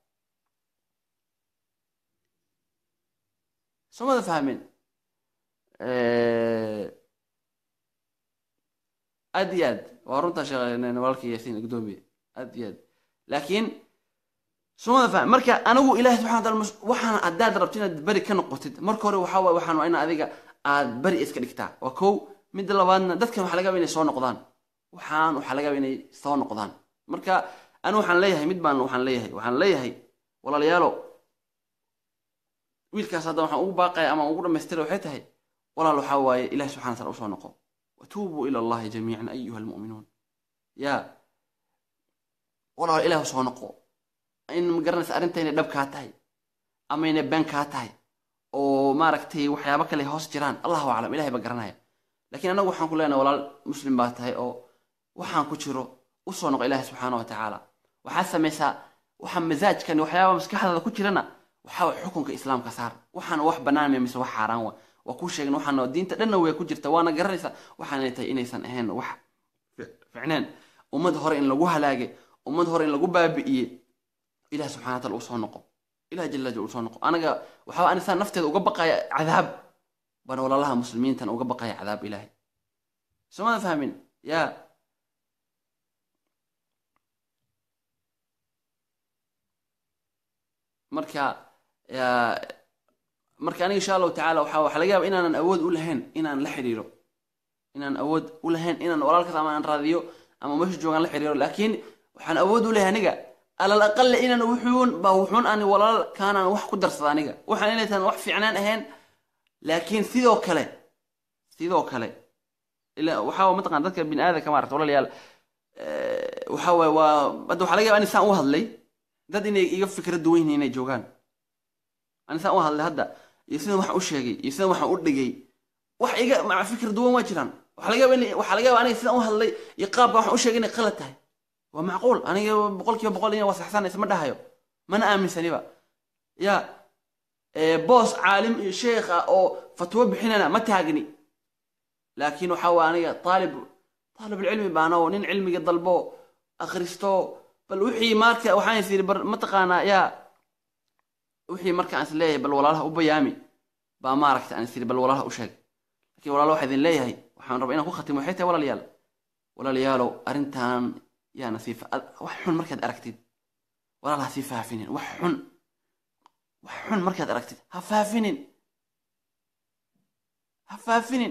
soo mada fahmeen aad iyo aad waa runtaa sheekh walaalkii yaasiin gudoomiye aad iyo aad laakiin sumada faham marka anigu ilahi subxana wataala waxaan haddaad rabto inaad beri ka noqotid marka hore waxaa waye waxaan waa in adiga aad beri iska dhigtaa waa kow midda labaadna dadkan waxaa laga yaba inay soo noqdaan waxaan waxaa laga yaba inay soo noqdaan marka anigu waxaan leeyahay mid baan waxaan leeyahay waxaan leeyahay walaalayaalo wiilkaas hadda waxaan ugu baaqaya ama ugu dhamaystira waxay tahay walaal waxaa waaye ilahi subxana wataala usoo noqo watuubuu ila allahi jamiican ayuha almu'minuun yaa walaal ilaah usoo noqo in magaranaysa arrinta inay dhab kaa tahay ama inay been kaa tahay oo maaragtay waxyaabo kale hoos jiraan allahu aclam ilahay ba garanaya lakiin annagu waxaan ku leenahay walaal muslim baa tahay oo waxaan ku jiro usoo noqo ilaahi subxaana wa tacaala waxaad samaysaa waxa masaajkan waxyaaba maskaxdaada ku jirana waxaa way xukunka islaamka saar waxaan wax bannaan miya mise wax xaaraan wa waa kuu sheegna waxaan diinta dhanna way ku jirta waana garanaysaa waxaanay tahay inaysan ahayn wax ficneen ummad hore in lagu halaagay ummad hore in lagu baabi'iyey ilah subxana wataala uu soo noqo ilah jala jal uu soo noqo anaga waxaa anisaa nafteeda uga baqaya cadaab baan walaalaha muslimiintan uga baqaya cadaab ilaahay soomada fahmin ya marka marka aniga insha allahu tacala waxa waxa laga yaaba inaanan awood u lahayn inaan la xiriiro inaan awood u lahayn inaan walaalkaas ama aan raadiyo ama meesha joogaan la xiriiro laakiin waxaan awood u lehay aniga alal aqale inaan wuxuun ba wuxuun ani walaal kaanaan wax ku darsada aniga waxaan inaysan wax fiicnaan ahayn laakiin sidoo kale sidoo kale ila waxaa mataqan dadka bini aadamka maarata walaalayaal waxa waay waa hadda waxaa laga yaba ani saan u hadlay dad inay iga fikra duwan yihiin inay joogaan ani saan u hadlay hadda iyo sidan waxaan u sheegay iyo sidan waxaan u dhigay wax iga maca fikir duwan waa jiraan waxaa laga yaba waxaa laga yaba aniga sidan u hadlay iyo qaabka waxaan u sheegay inay qalad tahay waa macquul aniga boqol kiiba boqol ina wasaxsanaysa ma dhahayo mana aaminsaniba ya boos caalim iyo sheekh ah oo fatwo bixinana ma taagni laakiin waxa waa aniga aalib aalibulcilmi baana oo nin cilmiga dalbo akhristo bal wixii marka waxaan is yidhi bar mataqaanaa yaa wixii marka aan is leeyahay bal walaalaha u bayaami baa maaragta aan is yidhi bal walaalaha u sheeg lakiin walaala waxaa idin leeyahay waxaan rabaa inaan ku khatimo waxay tahay walaalayaal walaalayaalow arrintan yaana sii wax xun markaad aragtid walaal ha sii faafinin wax xun wax xun markaad aragtid ha faafinin ha faafinin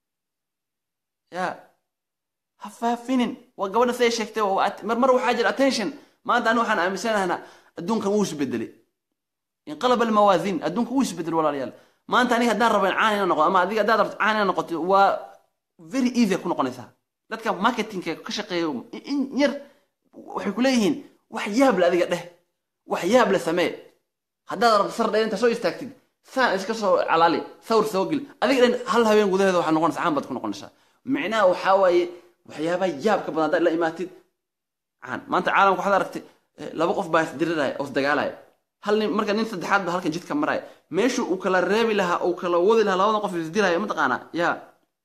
ya ha faafinin waa gabadha siday sheegtay mar mar waxaa jira attention maanta ani waxaan aaminsanahnaa adduunkan wuu isbedelay inqalaba almawaasiin adduunka wuu isbedelay walaalayaal maanta aniga haddaan rabo in caan ina noqdo ama adiga haddaad rabto caan ina noqoto waa very easy ku noqonaysaa dadka marketingka ka shaqeeya in yar waxay ku leeyihiin wax yaable adiga dheh wax yaab le samee haddaad rabto sar dheer inta soo istaagtid saan iska soo calaali sawir soo geli adiga dhan hal habeen gudaheeda waxaa noqonaysa caan baad ku noqonaysaa micnaha waxaa waaye waxyaabaha yaabka badan haddaad la imaatid caan maanta caalamka waxaad aragtay eh, laba qof baa isdiriraya oo isdagaalaya hal nin marka nin saddexaad ba halkan jidka maraya meeshu uu kala reebi lahaa uu kala wadi lahaa labadan qof isdilaya mataqaanaa yaa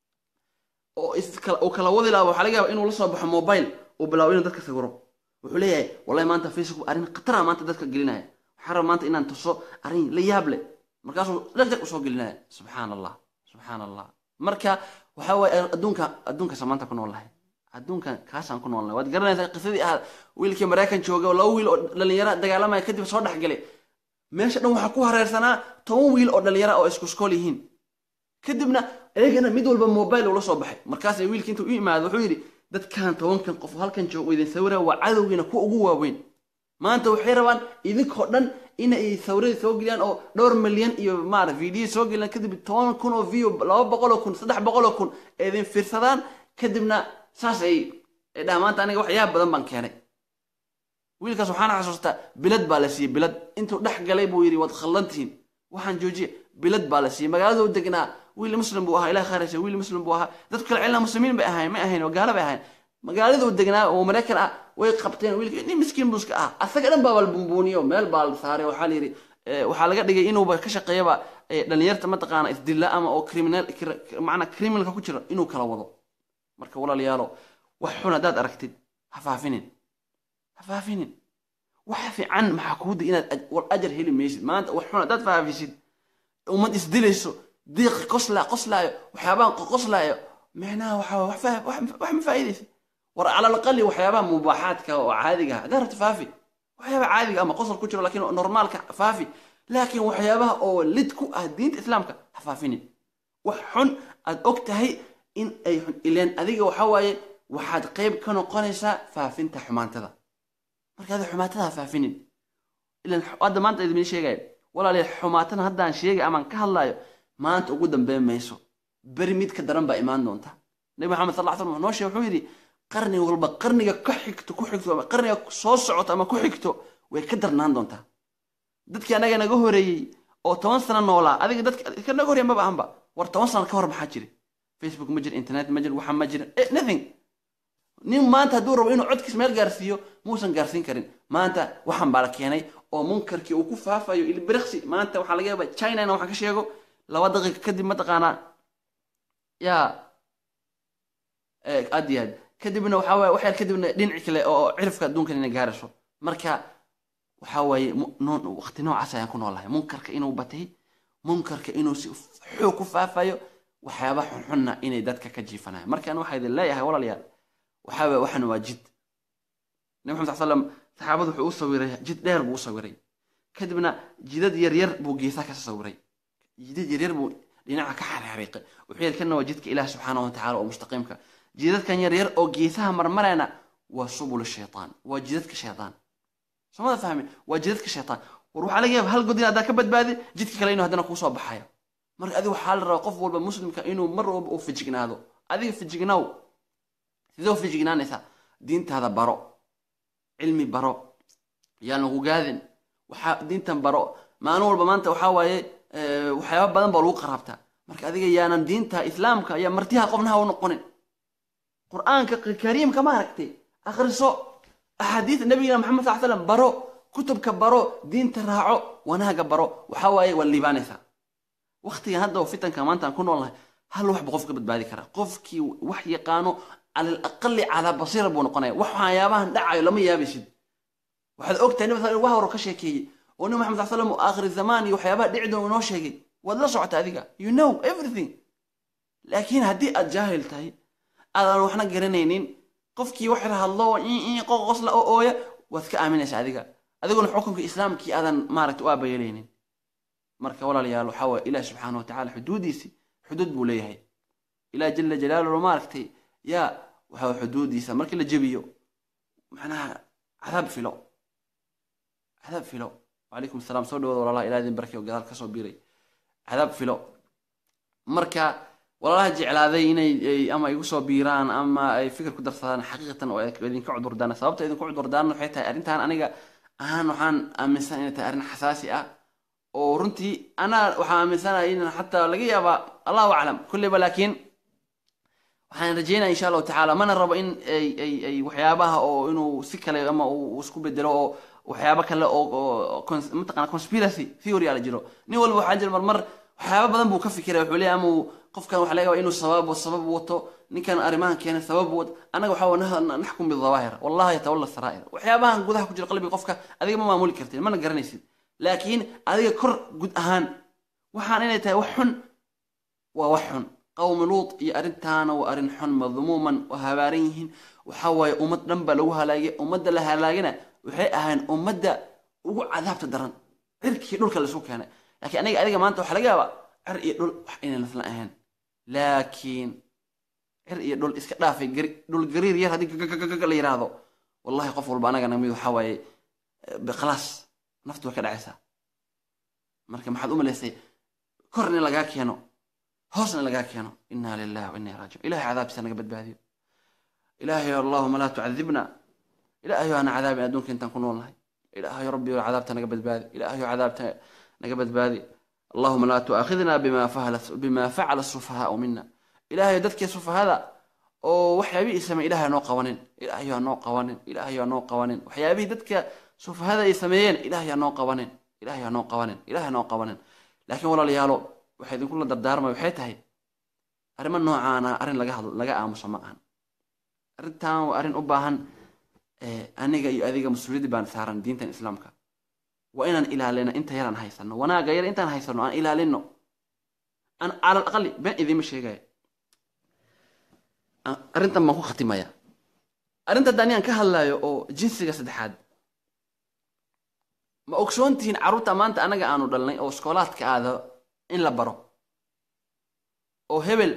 oo iskala uu kala wadi lahaa waxaa laga yaaba inuu la soo baxo mobile uu bilaabo inuu dadka sawiro wuxuu leeyahay wallahi maanta facebook arrin khatara maanta dadka gelinaya waxaa raba maanta inaan tuso arrin la yaab leh markaasuu dhagdag usoo gelinaya subxaan allah subxaan allah marka waxaa waaye adduunka adduunkaasa maanta ku nool lahay adduunkan kaasaan ku noolnahay waad garanaysaa qisadii ahaad wiilkii maraykan jooga oo laba wiil oo dhalinyaro dagaalamaya kadib soo dhexgalay meesha dhan waxaa ku hareersanaa toban wiil oo dhalinyaro oo isku iskool yihiin kadibna ayagana mid walba mobile ula soo baxay markaas wiilkii intuu u imaado wuxuu yidhi dadkan tobankan qof oo halkan joogo idin sawira waa cadowgiina kuwa ugu waaweyn maanta waxay rabaan idinkoo dhan inay sawirada soo geliyaan oo dhowr milyan iyo maara video soo geliyaan kadib toban kun oo view laba boqol oo kun saddex boqol oo kun ee idin fiirsadaan kadibna saas ay ay dhahaan maanta aniga waxyaaba badan baan keenay wiilkaas waxaan xasuustaa bilad baa la siiyey bilad intuu dhex galay buu yidhi waad khaldantihiin waxaan joojiye bilad baa la siiyey magaalada u degnaa wiil muslim buu ahaa ilaah khayraysa wiil muslim buu ahaa dadku kale cilna muslimiin bay ahayn ma ahayn oo gaalo bay ahayn magaalada u degnaa oo maraykan ah way qabteen wiilka nin miskiin buuska ah asaga dhan baa la buunbuuniyo meel baa la saaray waxaa la yidhi eh, waxaa laga dhigay inuuba ka shaqeeyaba eh, dhalinyarta mataqaana isdilla ama oo criminal macnaa criminalka ku jira inuu kala wado marka walaalayaalo wax xun haddaad aragtid ha faafinin ha faafinin waxa fiican maxaa kuuda inaad aj- war ajar heli maysid maanta wax xun haddaad faafisid ummad isdilayso diiq qosla qoslaayo waxyaabahan qoslaayo micnaha waxa waye wax faa- wax wax ma faa'iidaysa war cala alaqali waxyaabaha mubaaxaadka oo caadiga ah haddaad rabto faafi waxyaabaha caadiga ama qosol ku jiro laakiin normaalka faafi laakiin waxyaabaha oo lid ku ah diinta islaamka ha faafinin wax xun aad og tahay in ay xun ileen adiga waxa waaye waxaad qayb ka noqonaysaa faafinta xumaantada marka ada xumaatada ha faafinin ilan hadda maanta idin sheegaya walaalayaal xumaatana haddaan sheegay amaan ka hadlayo maanta ugu dambeyn mayso beri mid ka daran baa imaan doonta nabi maxamed sal lla ly slam wuxuu noo sheegay wuxuu yidhi qarni walba qarniga ka xigto ku xigto ama qarniga soo socoto ama ku xigto way ka darnaan doontaa dadkii anaga naga horeeyey oo toban sano noolaa adiga dadka ka naga horeeya maba ahanba war toban sano ka hor maxaa jiri facebook ma jiro internet ma jiro waxa ma jiro eh, nothing nin maanta hadduu rabo inuu codkiis meel gaarsiiyo muusan gaarsiin karin maanta waxaan baa la keenay oo munkarkii uu ku faafayo ilbiriqsi maanta waxaa laga yaaba china ina waxaan ka sheego laba daqiiqa kadib mataqaanaa yaa aad iyo aad kadibna waxaa waaye waxyar kadibna dhinaci kale oo cirifka adduunkan inay gaarayso marka waxaa waaye mu- noo- waqti noocaas ayaan ku noolahay munkarka inuu batay munkarka inuu si xoog ku faafayo waxyaaba xunxunna inay dadka ka jiifanayo markaan waxaa idin leeyahay walaalayaal waxaa waaye waxan waa jid nabi maxamed sal slam saxaabadu wuxuu u sawiray jid dheer buu u sawiray kadibna jidad yaryar buu geesaha ka sawiray jidad yaryar buu dhinaca ka xariiqay wuxuu yidhi kana waa jidka ilaah subxaanahu watacaala oo mustaqiimka jidadkan yaryar oo geesaha marmarayna waa subul shaytaan waa jidadka shaytaan somada fahmin waa jidadka shaytaan war waxaa laga yaaba hal god in haddaa ka badbaadi jidka kale inuu haddana kuusoo baxayo marka adiga waxaa la rabaa qof walba muslimka inuu mar walba uu fijignaado adiga fijignaaw sidoo fijignaanaysaa diintaada baro cilmi baro yaan lagu gaadin waxaa diintan baro maalin walba maanta waxaa waaye eh, waxyaaba badan baa lagu qaraabtaa marka adiga yaanan diinta islaamka ayaa martiha qofnaha u noqonin qur-aanka kariimka ma aragtay akhriso axaadiis nabigina maxamed sal slam baro kutubka baro diinta raaco wanaaga baro waxaa waaye waa liibaanaysaa waktigan hadda oo fitanka maanta aan ku noolnahay hal wax buu qofka badbaadi karaa qofkii wax yaqaano cala alaqali calaa basiira buu noqonaya wax waxyaabahan dhacayo lama yaabaysid waxaad ogtahay nabi sal wax horo ka sheekeeyey oo nabi maxamed sal slam oo aakhiri zamaan iyo waxyaabaha dhici doon inoo sheegay waad la socota adiga you know everything laakiin haddii aad jaahil tahay aadan waxna garanaynin qofkii wax hadlo qoqosla oo ooya waad ka aaminaysa adiga adiguna xukunka islaamkii aadan maaragta u aabayeelaynin marka walaalayaal waxaa waye ilaah subxaana watacaala xuduudiisi xuduud buu leeyahay ilaah jala jalaaluhu maaragtay yaa waxaa xuduudiisa markii la jebiyo macnaha cadaab filo cadaab filo wacalaykum asalaam soo dhawaada walaalaha ilaah idin barkay oo gadaal kasoo biiray cadaab filo marka walaalaha jeclaaday inay ay- ama igu soo biiraan ama ay fikir ku darsadaan xaqiiqatan oo idinka cudurdaan sababta idinku cudurdaan waxay tahay arrintan aniga ahaan waxaan aaminsan inay tahay arrin xasaasi ah oo runtii anaa waxaan aaminsanahay in xataa laga yaabaa allahu aclam kulleyba laakiin waxaan rajeynaya insha allahu tacaala mana rabo in ay ay ay waxyaabaha oo inuu si kale ama uu isku bedelo oo waxyaabo kale oo oo cons- mataqana conspiracy theory ala jiro nin walba waxaa jira marmar waxyaabo badan buu ka fikiraya wuxuu leeyahay ama uu qofkan waxa laga yaabaa inuu sabab sabab wato ninkan arrimahan keenay sabab wato anaga waxaa waa naxkum bidawaahir wallahi yatawalla saraa'ir waxyaabahan gudaha ku jira qalbiga qofka adiga ma maamuli kartid mana garanaysid laakiin adiga kor gud ahaan waxaan inay tahay wax xun waa wax xun qawmi luut iyo arrintaana waa arrin xun madmuuman waa habaaran yihiin waxaa waaye ummad dhan baa lagu halaagay ummadda la halaagana waxay ahayn ummadda ugu cadaabta daran cirkii dhulka laisku keenay laakiin aniga adiga maanta waxaa laga yaabaa cir iyo dhul wax inay nasla ahayn laakiin cir iyo dhul iska dhaafay gari dhul gariir yar haddii gagagagaga la yiraahdo wallahi qof walba anaga namid waxaa waaye eh, khalaas naftu way ka dhacaysaa marka maxaad u malaysay kor in lagaa keeno hoosna in lagaa keeno inaa lillahi wa inaa raajiun ilahay cadaabtiisa naga badbaadiyo ilaahay allahuma laa tucadibna ilaahayo hana cadaabin adduunka intaan ku noolnahay ilaahayo rabbi cadaabta naga badbaadi ilaahayo cadaabta naga badbaadi allahuma laa tuaakhidna bima fahala bima facala sufahaau mina ilaahayo dadkii sufahada oo waxyaabihii samey ilahay hanoo qabanin ilaahayo hanoo qabanin ilaahayo hanoo qabanin waxyaabihii dadka sufahada ay sameeyeen ilahay hanoo qabanin ilahay hanoo qabanin ilahay hanoo qabanin laakiin walaalayaalo waxay idinkula dardaarmaya waxay tahay arrimo noocaana arrin laga hadlo laga aamuso ma ahan arrintan waa arrin u baahan eh, aniga iyo adiga mas-uuliyaddi baan saaran diintan islaamka waa inaan ilaalino inta yaraan haysano wanaaga yar intaan haysano aan ilaalino aan cala aqali been idiima sheegaya Aan- arrintan baan ku khatimaya arrinta hadda anigaan ka hadlayo oo jinsiga saddexaad ma ogsoontihiin carruurta maanta anaga aanu dhalnay oo iskoolaadka aada in la baro oo hebel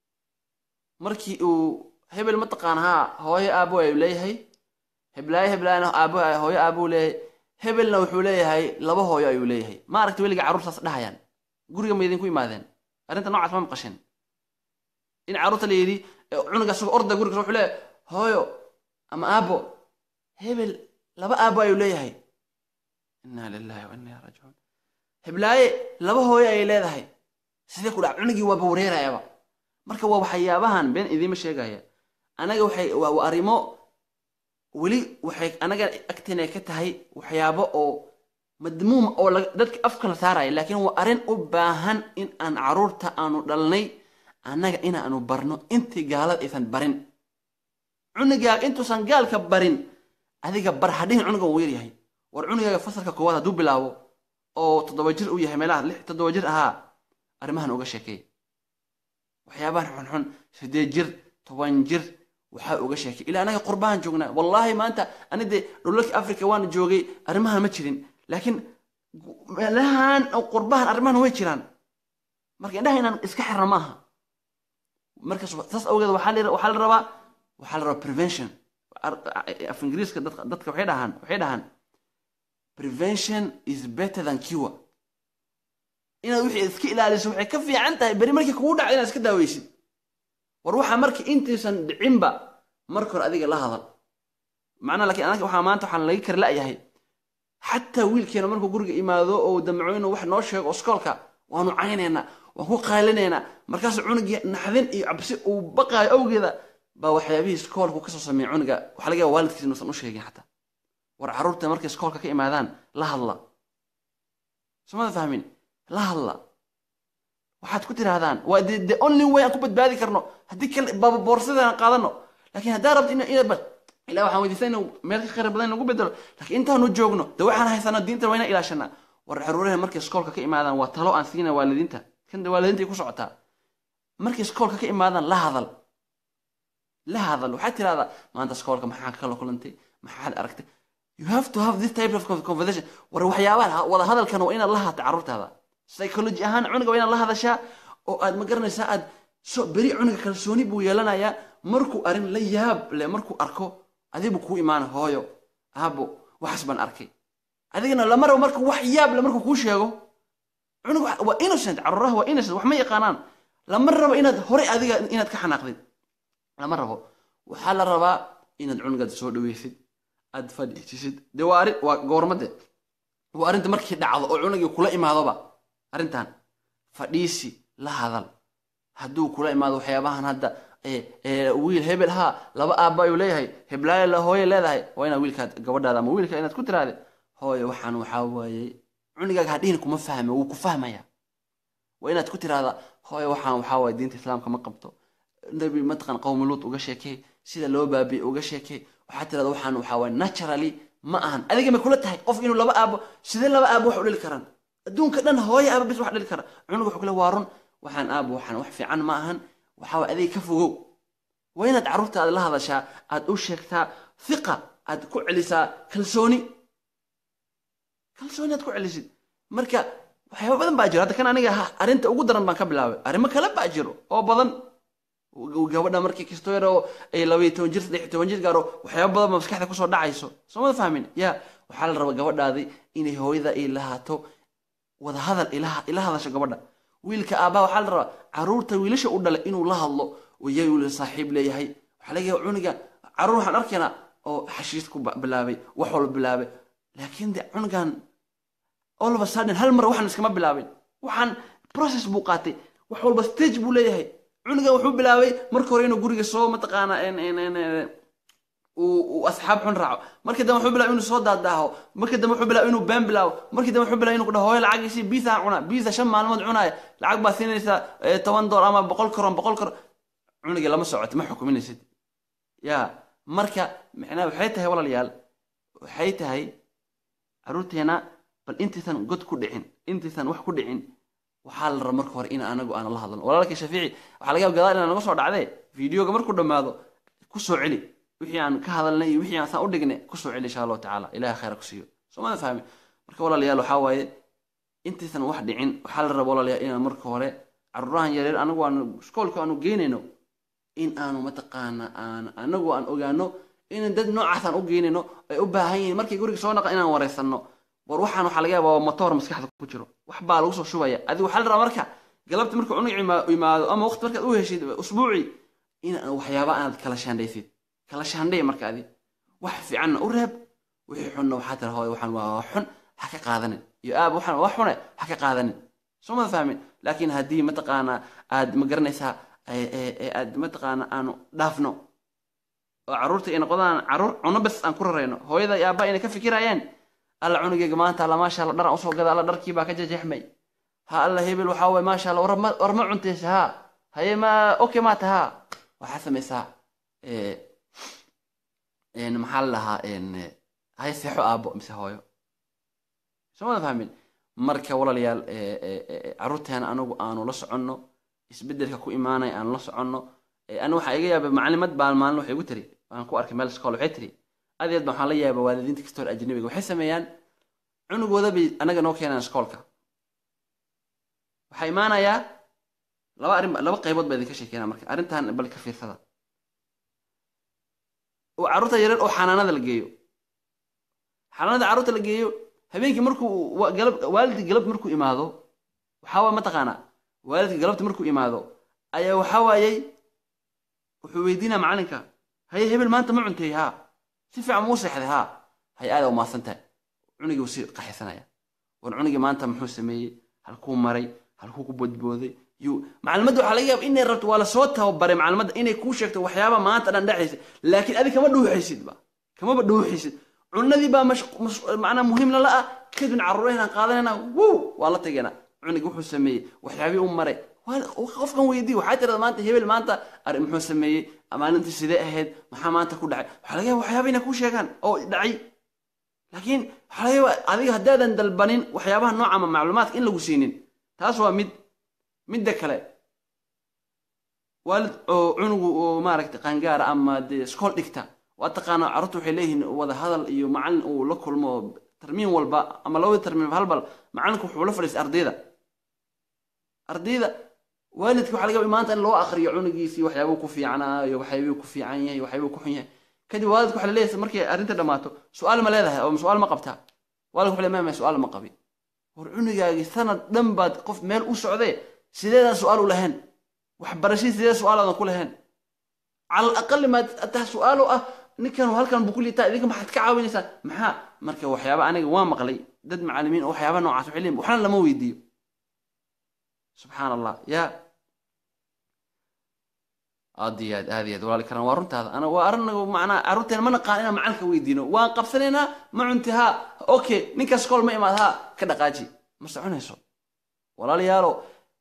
markii uu hebel mataqaan haa hooyo aabo ayuu leeyahay heblaayo heblaayana aabo hooyo aabuu leeyahay hebelna wuxuu leeyahay laba hooyo ayuu leeyahay ma aragti weliga carruurtaas dhahayaan guriga ma idinku imaadeen arrinta noocaas ma maqasheen in carruurta la yidhi eh, cunuga asagoo orda guriga wuxuu leeyahay hooyo ama aabo hebel laba aabo ayuu leeyahay inaa lillahi wa inaa raajicuun heblaaye laba hooyo ayay leedahay sidee ku dhac cunugii waaba wareerayaba marka waa waxyaabahan been idiima sheegaya anaga waxay waa waa arrimo weli waxay anaga agteena ka tahay waxyaabo oo madmuum oo laga- dadka afka la saaraya laakiin waa arrin u baahan in aan carruurta aanu dhalnay annaga inaanu barno intii gaalada aysan barin cunugaaga intuusan gaalka barin adiga bar hadhihin cunuga wuu yaryahay war cunugaaga fasalka koowaad hadduu bilaabo oo toddoba jir uu yahay meelaha lix toddoba jir ahaa arrimahan uga sheekeey waxyaabahan xunxun sideed jir toban jir waxaa uga sheekay ilaa anaga qurbahan joognaa wallaahi maanta ani dee dhulalkii africa waan joogay arrimahan ma jirin laakiin meelahan oo qurbahan arrimahan way jiraan marka indhaha inaan iska xirna maaha marka saas awgeed waxaa la waxaa la rabaa waxaa la rabaa prevention Ar- af ingiriiska dadka dadka waxay dhahaan waxay dhahaan prevention is better than cure inaad wixii iska ilaaliso waxay ka fiican tahay beri markii kugu dhacda inaad iska daaweysid war waxaa marka intiisan dhicinba marka hore adiga la hadal macnaa laakiin anaga waxaa maanta waxaan laga kari la'yahay xataa wiilkeena markuu guriga imaado oo damco inuu wax noo sheego iskoolka waanu caynaynaa waan ku qaylinaynaa markaasuu cunugii naxdin iyo cabsi uu baqaayo awgeeda baa waxyaabihii iskoolku kasoo sameeya cunuga waxaa laga yaaba waalidkiis inuusan u sheegin xataa war carruurta markay iskoolka ka imaadaan la hadla somada fahmin la hadla waxaad ku tirahdaan waa the, the only way aan ku badbaadi karno haddii kale baba boorsadaan qaadano laakiin haddaa rabto ina ina bal ilaa waxaan weydiistaa inuu meel ka khayr badan in lagu bedelo laakiin intaanu joogno de waxaan haysano diinta waa inaan ilaashanaa war caruuraha markay iskoolka ka imaadaan waa talo aan siina waalidiinta kan de waalidiinta ay ku socotaa markay iskoolka ka imaadaan la hadal la hadal waxaad tirahdaa maanta iskoolka maxaa kala kulantay maxaad aragtay you have to have this type of conversation war waxyaabaha wada hadalkan waa inaad la hadta carruurtaada psychology ahaan cunuga waa inaad la hadashaa oo aad ma garanaysaa aad so beri cunuga kalsooni buu yeelanayaa markuu arrin la yaab leh markuu arko adigu kuu imaana hooyo aabo waxaas baan arkay adigana lama rabo marka wax yaab le markuu kuu sheego cunug waa innocent carruuraha waa innocent wax ma yaqaanaan lama rabo inaad horey adiga inaad ka xanaaqdid lama rabo waxaa la rabaa inaad cunugaad soo dhaweysid aad fadhiisisid dee waa arrin waa goormade waa arrinta markii dhacdo oo cunugii kula imaadoba arrintan fadhiisi la hadal hadduu kula imaado waxyaabahan hadda wiil hebel haa laba aabba ayuu leeyahay heblaayo la hooye leedahay waa inaad wiilkaad gabadhaada ama wiilka inaad ku tiraade hooye waxaan waxaa waaye cunugaaga hadhihin kuma fahme wuu ku fahmaya waa inaad ku tiraahdaa hooye waxaan waxaa waaye diinta islaamka ma qabto nabi mataqan qowmi luut uga sheekey sida loo baabiye uga sheekey waxaad tirahdaa waxaan waxaa waaye naturally ma ahan adiga ma kula tahay qof inuu laba aabo sidee laba aabo wax u dhili karaan adduunka dhan hooye aaba bis wax dhili kara cunug wuxuu kule waa run waxaan aabo waxaan wax fiican ma ahan waxaa waaye adiga ka fogow waa inaad carruurtaada la hadashaa aad u sheegtaa hiqa aad ku celisaa kalsooni kalsooni aad ku celisid marka waxyaaba badan baa jiro hadda kan aniga arrinta ugu daran baan ka bilaabay arrimo kale baa jiro oo badan gabadha markii kastoo yar oo ay labaiyo toban jir saddex iyo toban jir gaaro waxyaaba badan baa maskaxda kusoo dhacayso soo mada fahmin ya waxaa la rabaa gabadhaadii inay hooyada ay lahaato wada hadal ila hadasho gabadha wiilka aabbaha waxaa la rabaa carruurta wiilasha u dhalay inuu la hadlo yay saaxiib leeyahay waxaa laga yaaba cuniga carruur waxaan arkaynaa oo xashiis ku bilaabay wax walba bilaabay laakiin de cunugan all of a sudden hal mar waxaan iskama bilaabin waxaan process buu qaatay wax walba stage buu leeyahay cunugan wuxuu bilaabay marka hore inuu guriga soo mataqaana uu asxaab xun raaco markii dambe wuxuu bilaabay inuu soo daadaaho markii dambe wuxuu bilaabay inuu been bilaabo markii dambe wuxuu bilaabay inuu kudhaho hooyo lacagiisii biisa aan cunaa biisa shan maalmood cunaaya lacag baa siinaysaa toban dool ama boqol karoon boqol karoon cunugii lama socoto ma xukuminaysid ya marka micnaha waxay tahay walaalayaal waxay tahay carruurteena bal intaysan god ku dhicin intaysan wax ku dhicin waxaa la raba marka hore in anagu aan la hadlano walaalkii shafiici waxaa laga yaaba gadaal inaan naga soo dhacdee fideoga markuu dhammaado ku soo celi wixii aan ka hadalnay iyo wixii aan saan u dhignay ku soo celi insha allahu tacaala ilaha khayra ku siiyo soo mada fahmi marka walaalayaal waxaa waaye intaysan wax dhicin waxaa la raba walaalayaal inaan marka hore carruurahan yareer anagu aanu iskoolka aanu geynayno in aanu mataqaana aan anagu aan ogaano in dad noocaasaan u geynayno ay u baahan yihiin markay guriga soo naqa inaan wareysanno war waxaan waxaa laga yaaba waa motoor maskaxda ku jiro wax baa lagu soo shubaya adigu waxaa la rabaa marka galabta marka cunug imaado ama waqti markaad u heshid usbuucii in waxyaaba aad kala shaandhaysid kala shaandhay marka adi wax fiicanna u reeb wixii xunna waxaa tira hooy waxaan waa xun ha ka qaadanin iyo aab waxaan waa xune ha ka qaadanin soo mada fahmin laakiin haddii mataqaana aad ma garanaysaa aad mataqaana aanu dhaafno oo carruurta ay noqdaan carruur cuno bas aan ku rarayno hooyada iyo aabba inay ka fikirayaan alla cunugeyga maanta alla maasha alla dharan usoo gada alla dharkii baa ka jejeexmay ha alla hebel waxaa waye maasha alla war ma cuntaysa ha haye ma okay maata ha waxaa samaysaa maxaa la dhahaa haye seexo aabbo mise hooyo soo mada fahmin marka walaalayaal carruurteena anagu aanu la soconno isbedelka ku imaanaya aanu la soconno ana waxaa iga yaaba macalimad baan maalin waxay igu tiri waan ku arkay meel iskool waxay tiri adeed baan waxaan la yaaba waalidiinta kasta hor ajnabiga waxay sameeyaan cunugooda bay anaga noo keenaan iskoolka waxaa imaanayaa laba arrin laba qaybood baa idinka sheekeynaa marka arrintan bal ka fiirsada oo carruurta yareer oo xanaanada la geeyo xanaanada carruurta la geeyo habeenkii markuu galab waalidkii galab markuu imaado waxaa waa mataqaanaa waalidkii galabta markuu imaado ayaa waxaa waayey wuxuu weydiinaa macalinka haye hebel maanta ma cuntay haa si fiican muu seexday haa hay aada umaasan tahay cunugii wuu sii qaxisanaya war cunugii maanta muxuu sameeyey halkuu maray halkuu ku bodbooday yuu macalimadda waxaa laga yaaba inay rabto waa lasoo tababaray macalimadda inay kuu sheegto waxyaaba maanta dhan dhexaysa laakiin adi kama dhuuxaysidba kamaba dhuuxaysid cunadii baa macnaa muhiim lala ah kadibna carruuraheenaan qaadanayna wow waa la tageena cunugii wuxuu sameeyey waxyaabii u maray qofkan weydii waxaa tirada maanta hebel maanta arrin muxuu sameeyey maalintii sidee ahayd maxaa maanta ku dhacay waxaa laga yaaba waxyaaba inay kuu sheegaan oo dhacay laakiin waxaa laga yaaba adiga haddaadan dalbanin waxyaabaha nooca ama macluumaadka in lagu siinin taas waa mid midda kale waalid oo cunugu oo maaragtay qaangaara ama dee iskool dhigta waa taqaana carruurta waxay leeyihiin wada hadal iyo macalin uu la kulmo tarmiin walba ama labada tarmiin halbal macalinku wuxuu la fadhiistay ardayda ardayda waalidka waxaa laga yaaba maanta in loo akriyo cunugiisii waxyaabuu ku fiicnaa iyo waxyaabuu ku fiican yahay waxyaabuu ku xun yahay kadib waalidku waxa la leeyahay markay arrinta dhammaato su-aal ma leedahay oo su-aal ma qabtaa waalidku waxa leeyahay su-aal ma qabi war cunugaagii sanad dhan baad qof meel u socdee sideedaan su-aal u lahayn waxbarashadii sidee su-aal aadan ku lahayn cala alaqali ma taa su-aal u ah ninkan halkan buu ku liitaa idinka maxaad ka caawinaysaan maxaa marka waxyaaba aniga waa maqlay dad macalimiin oo waxyaaba noocaas waxay leeyihin waxna lama weydiiyo subxaan allah yaa aad iyo aad aad iyo aad walaali karan waa runtaada ana waa arinagu macnaa carruurteena ma naqaan inaan macalinka weydiino waan qabsanaynaa ma cunti haa okay ninkaas kool ma imaad haa ka dhaqaaji ma soconayso walaalayaalo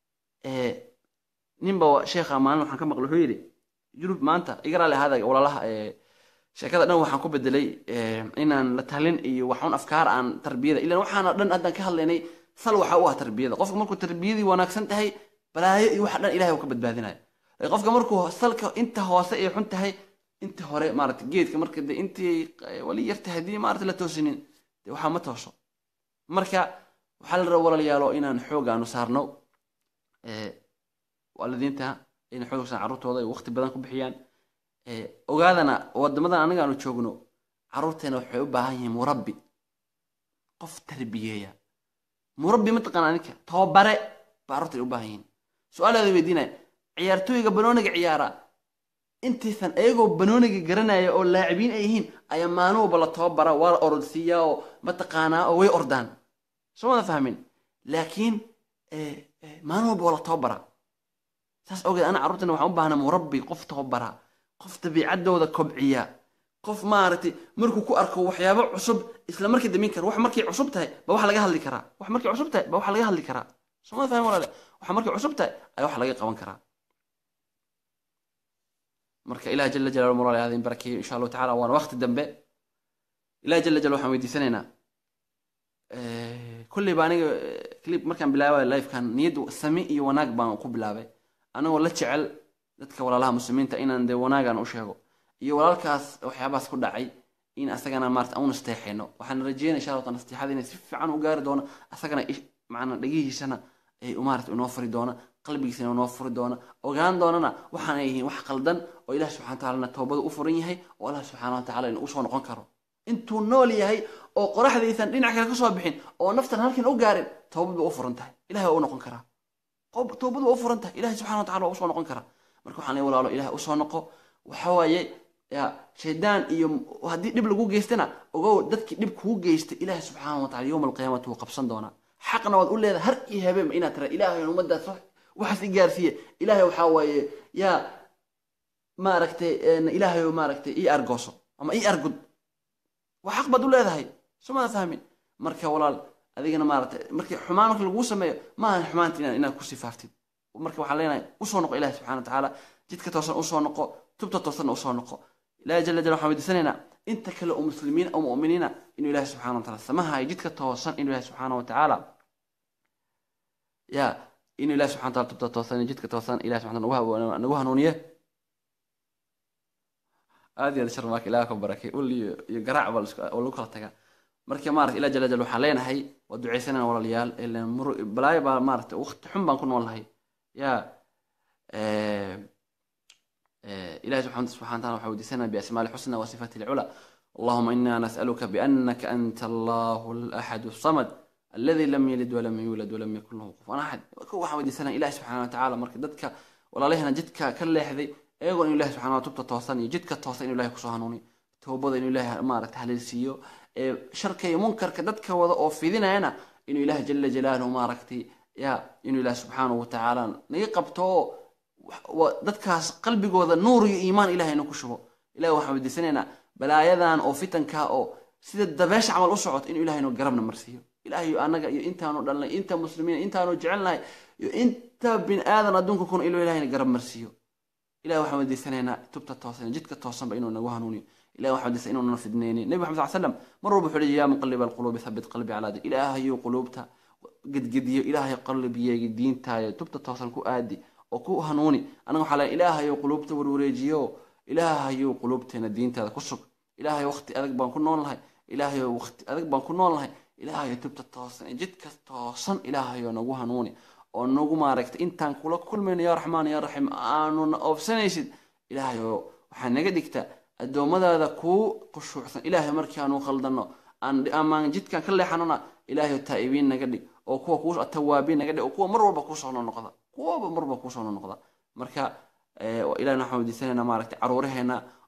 ninba sheekha maalin waxaan ka maqlay wuxuu yidhi yurub maanta iga raali ahaada walaalaha sheekada dhan waxaan ku bedelay inaan la talin iyo waxun afkaar aan tarbiyada ilan waxaana dhan haddaan ka hadlaynay sal waxa u ah tarbiyada qofka markuu tarbiyadii wanaagsan tahay balaayo iyo waxa dhan ilahay uu ka badbaadinayo qofka markuu salka inta hoose ay xun tahay inta hore maarata geedka marka de intii wali yartahay haddii maarata la toosinin de waxaa ma tooso marka waxaa la raba walaalayaalo inaan xoog aanu saarno waalidiinta inay xoog saarno carruurtooda ay waqti badan ku bixiyaan ogaadana wadamadan aniga aanu joogno carruurteena waxay u baahan yihiin murabbi qof tarbiyeeya murabbi mataqaana ninka tababare ba carruurta u baahan yihiin su-aalaada weydiinaya ciyaartooyga banooniga ciyaara intaysan ayagoo banooniga garanaya oo laacibiin ay yihiin ayaa maalin walba la tababara waa la orodsiiyaa oo mataqaanaa oo way ordaan soo wada fahmin laakiin maalin walba waa la tababara saas ogeed ana carruurtana waxaan u baahnaa murabbi qof tababara qof dabiicaddooda kobciya qof maaragtay markuu ku arko waxyaabo cusub isla markii damin kara wax markay cusub tahay ba wax laga hadli karaa wax markay cusub tahay ba wax laga hadli karaa soo wada fahmin walaale wax markay cusub tahay ayaa wax laga qaban karaa marka ilaah jala jalaalu muraali hadin barakeeyo insha allahu tacala waana waqti dambe ilaah jala jalaal waxaan weydiisanaynaa kulley ba aniga clip markaan bilaabay lifekan niyad sami iyo wanaag baan ku bilaabay anigoo la jecel dadka walaalaha muslimiinta inaan dee wanaagan u sheego iyo walaalkaas waxyaabahaas ku dhacay in asagana maarata aan u nasteexayno waxaan rajeynaya insha allah nasteexada inay si fiican u gaari doono asagana macnaa dhegihiisana ay maarata inoo furi doona qalbigiisana inoo furi doona ogaan doonana waxaanay yihiin wax qaldan oo ilaah subxana watacalana toobadu u furan yahay oo allah subxaana watacala inuu usoo noqon karo intuu nool yahay oo qoraxdaysan dhinac kale kasoo bixin oo naftan halkan u gaarin toobad ba u furan tahay ilahay waa u noqon karaa toobad waa u furan tahay ilahay subxana watacala waa usoo noqon karaa marka waxaan walaalo ilahay usoo noqo waxa waaye ya shaydaan iyo haddii dhib lagu geystana ogow dadkii dhib kuu geystay ilahay subxaana watacala yowma alqiyaamati wuu qabsan doonaa xaqna waad u leedahay har iyo habeenba inaad tira ilaahay ummadaas waxaas i gaarsiiye ilaahay waxaa waaye yaa maaragtay ilaahay maaragtay ii argooso ama ii argud waa xaq baad u leedahay sumada fahmin marka walaal adigana maaragtay markii xumaan marka laguu sameeyo maahan xumaanta inaad inaad ku sifaaftid marka waxaan leenahay usoo noqo ilahi subxana watacaala jidka toosan usoo noqo tubta toosanna usoo noqo ilahi jala jala waxaan weydiisanaynaa inta kale oo muslimiin oo mu'miniina inuu ilahi subxana wataala samahayo jidka toosan inuu ilahi subxaana watacaala ya inuu ilahi subxana wataala tubta toosan jidka toosan ilahi subxana wataala nagu hanuuniye aad iyo aad sharmaaka ilaah ka barakay ul iyo iyo garaac baa lagu kala tagaa marka maarata ilah jala jal waxaan leenahay waa ducaysanayna walaalayaal balaayo baa maarata waqti xun baan ku noolnahay ya ilahi subxana taala waxaa weydiisanaya biasmaa lxusna wa sifati lcula allahuma ina nas'aluka bianaka anta allahu laxadu samad aladi lam yalid walam yuulad walam yakun lahu kufuwan axad waxaan weydiisanaya ilahi subxana watacaala marka dadka walaalahena jidka ka leexday iyagoo inu ilahi subxana tubta toosan iyo jidka toosan inu ilahi kusoo hanuuniyo toobada inuu ilahi maarata haleelsiiyo sharka iyo munkarka dadka wada oo fidinayana inuu ilahi jala jalaaluhu maaragtay ya inuu ilahi subxaanahu watacaala naga qabto oo dadkaas qalbigooda nuur iyo iimaan ilahay inu ku shubo ilahi waxaan weydiisanaynaa balaayadan oo fitanka oo sida dabeesha camal u socoto inuu ilahay inu garabna marsiiyo ilahay anaga iyo intaanu dhalnay inta muslimiin intaanu jecelnahay iyo inta bin aadan adduunka kun inuu ilahayna garab marsiiyo ilahi waxaan weydiisanaynaa tubta toosan jidka toosanba inuu nagu hanuuniyo ilahi waxaan weydiisana inuu nana fidneyni nebi maxamed sal slam mar walba wuxuu leeyahy yaa muqaliba alquluubi thabit qalbi calaa din ilaahayuu quluubta gedgediyo ilaahay qalbiyeegi diintaayo tubta toosan ku aadi oo ku hanuuni anaga waxaa leeyahay ilaahayuu quluubta warwareejiyo ilaahayuu quluubteena diintaada ku sug ilaahay waqti adag baan ku nool nahay ilaahayoo waqti adag baan ku nool nahay ilaahayo tubta toosan jidka toosan ilaahayoo nagu hanuuni oo nagu maaragtay intaan kula kulmayno yaa raxmaan yaa raxiim aanuna oobsanaysid ilaahayoo waxaa naga dhigta addoommadaada kuu khushuucsan ilaahay markii aanu khaldano amaan jidkan ka leexanona ilaahay taa'ibiin naga dhig oo kuwa kuu tawaabiin naga dhig oo kuwa mar walba kuusoo nonoqda kuwaba mar walba kuusoo nonoqda marka ilahna waxaan weydiisanayna maaragtay caruuraheena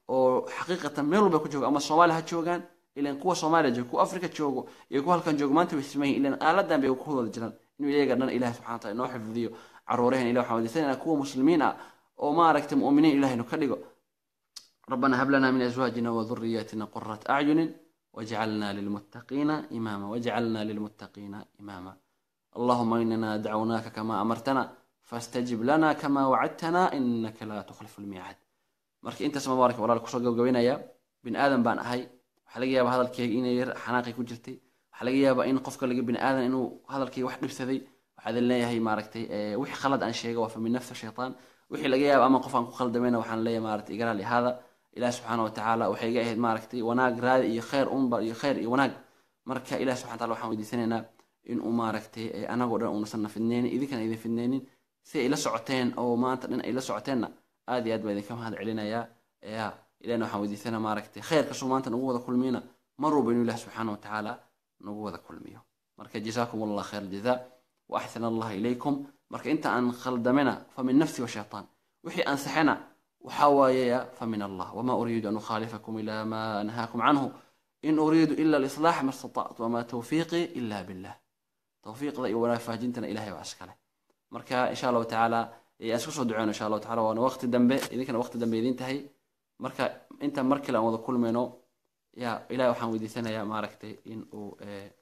oo xaqiiqatan meel walba ku jooga ama soomaaliya ha joogaan ilan kuwa soomaaliya jooga kuwa afrika joogo iyo kuwa halkan joogo maanta way simayin ilan aaladan bay ku wada jiraan inuu iyaga dhan ilahi subxana wataala inoo xifdiyo caruuraheen ilah waxaan wadiisanayna kuwa muslimiin ah oo maaragtay mu'miniin ilahaynu ka dhigo ربنا هب لنا من أزواجنا وذرياتنا قرة أعين واجعلنا للمتقين إماما واجعلنا للمتقين إماما اللهم إننا دعوناك كما أمرتنا فاستجب لنا كما وعدتنا إنك لا تخلف الميعاد marka intaas mabaarak walaal kusoo gabgabaynaya bin aadan baan ahay waxaa laga yaabaa hadalkeyga inay yar xanaaqi ku jirtay waxaa laga yaabaa in qofka laga bin aadan inuu hadalkeyga wax dhibsaday waxaa idin leeyahay maaragtay wixii khalad aan sheega waa fa min nafsi shaytaan wixii laga yaaba ama qof aan ku khaldamayna waxaan leeyahay maaragtay igara lihaada ilaah subxaana watacaala waxay iga ahayd maaragtay wanaag raadi iyo khayr unba iyo khayr iyo wanaag marka ilah subxana wataala waxaan weydiisanaynaa inuu maaragtay anagoo dhan uunasan na fidneynin idinkana idin fidneynin si ay la socoteen oo maanta dhan ay la socoteenna aad iyo aad baa idinka mahad celinayaa ya ilahna waxaan weydiisanaa maaragtay khayrkasuu maanta nagu wada kulmiyna mar walba inuu ilah subxaana watacaala nagu wada kulmiyo marka jazaakum allah khayr aljazaa wa axsana allah ilaykum marka inta aan khaldamena fa min nafsi wa shaytaan wixii ansaxena وحوايا فمن الله وما أريد أن أخالفكم إلى ما أنهاكم عنه إن أريد إلا الإصلاح ما استطعت وما توفيقي إلا بالله توفيق ذا ولا فاجنتنا إلهي وعسكله مركا إن شاء الله تعالى أسكسوا دعونا إن شاء الله تعالى وأنا وقت الدنبي إذا كان وقت الدنبي إذا انتهي مركا أنت مركلا وضع كل منو يا إلهي وحان ودي سنة يا ماركتي إن أو إيه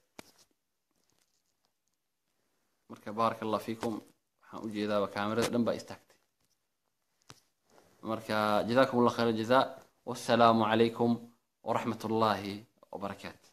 مركا بارك الله فيكم وحان أجي ذا وكاميرا دنبا استكت marka jazakum allah khayr jazaa wassalaamu calaykum waraxmat ullaahi wabarakaatu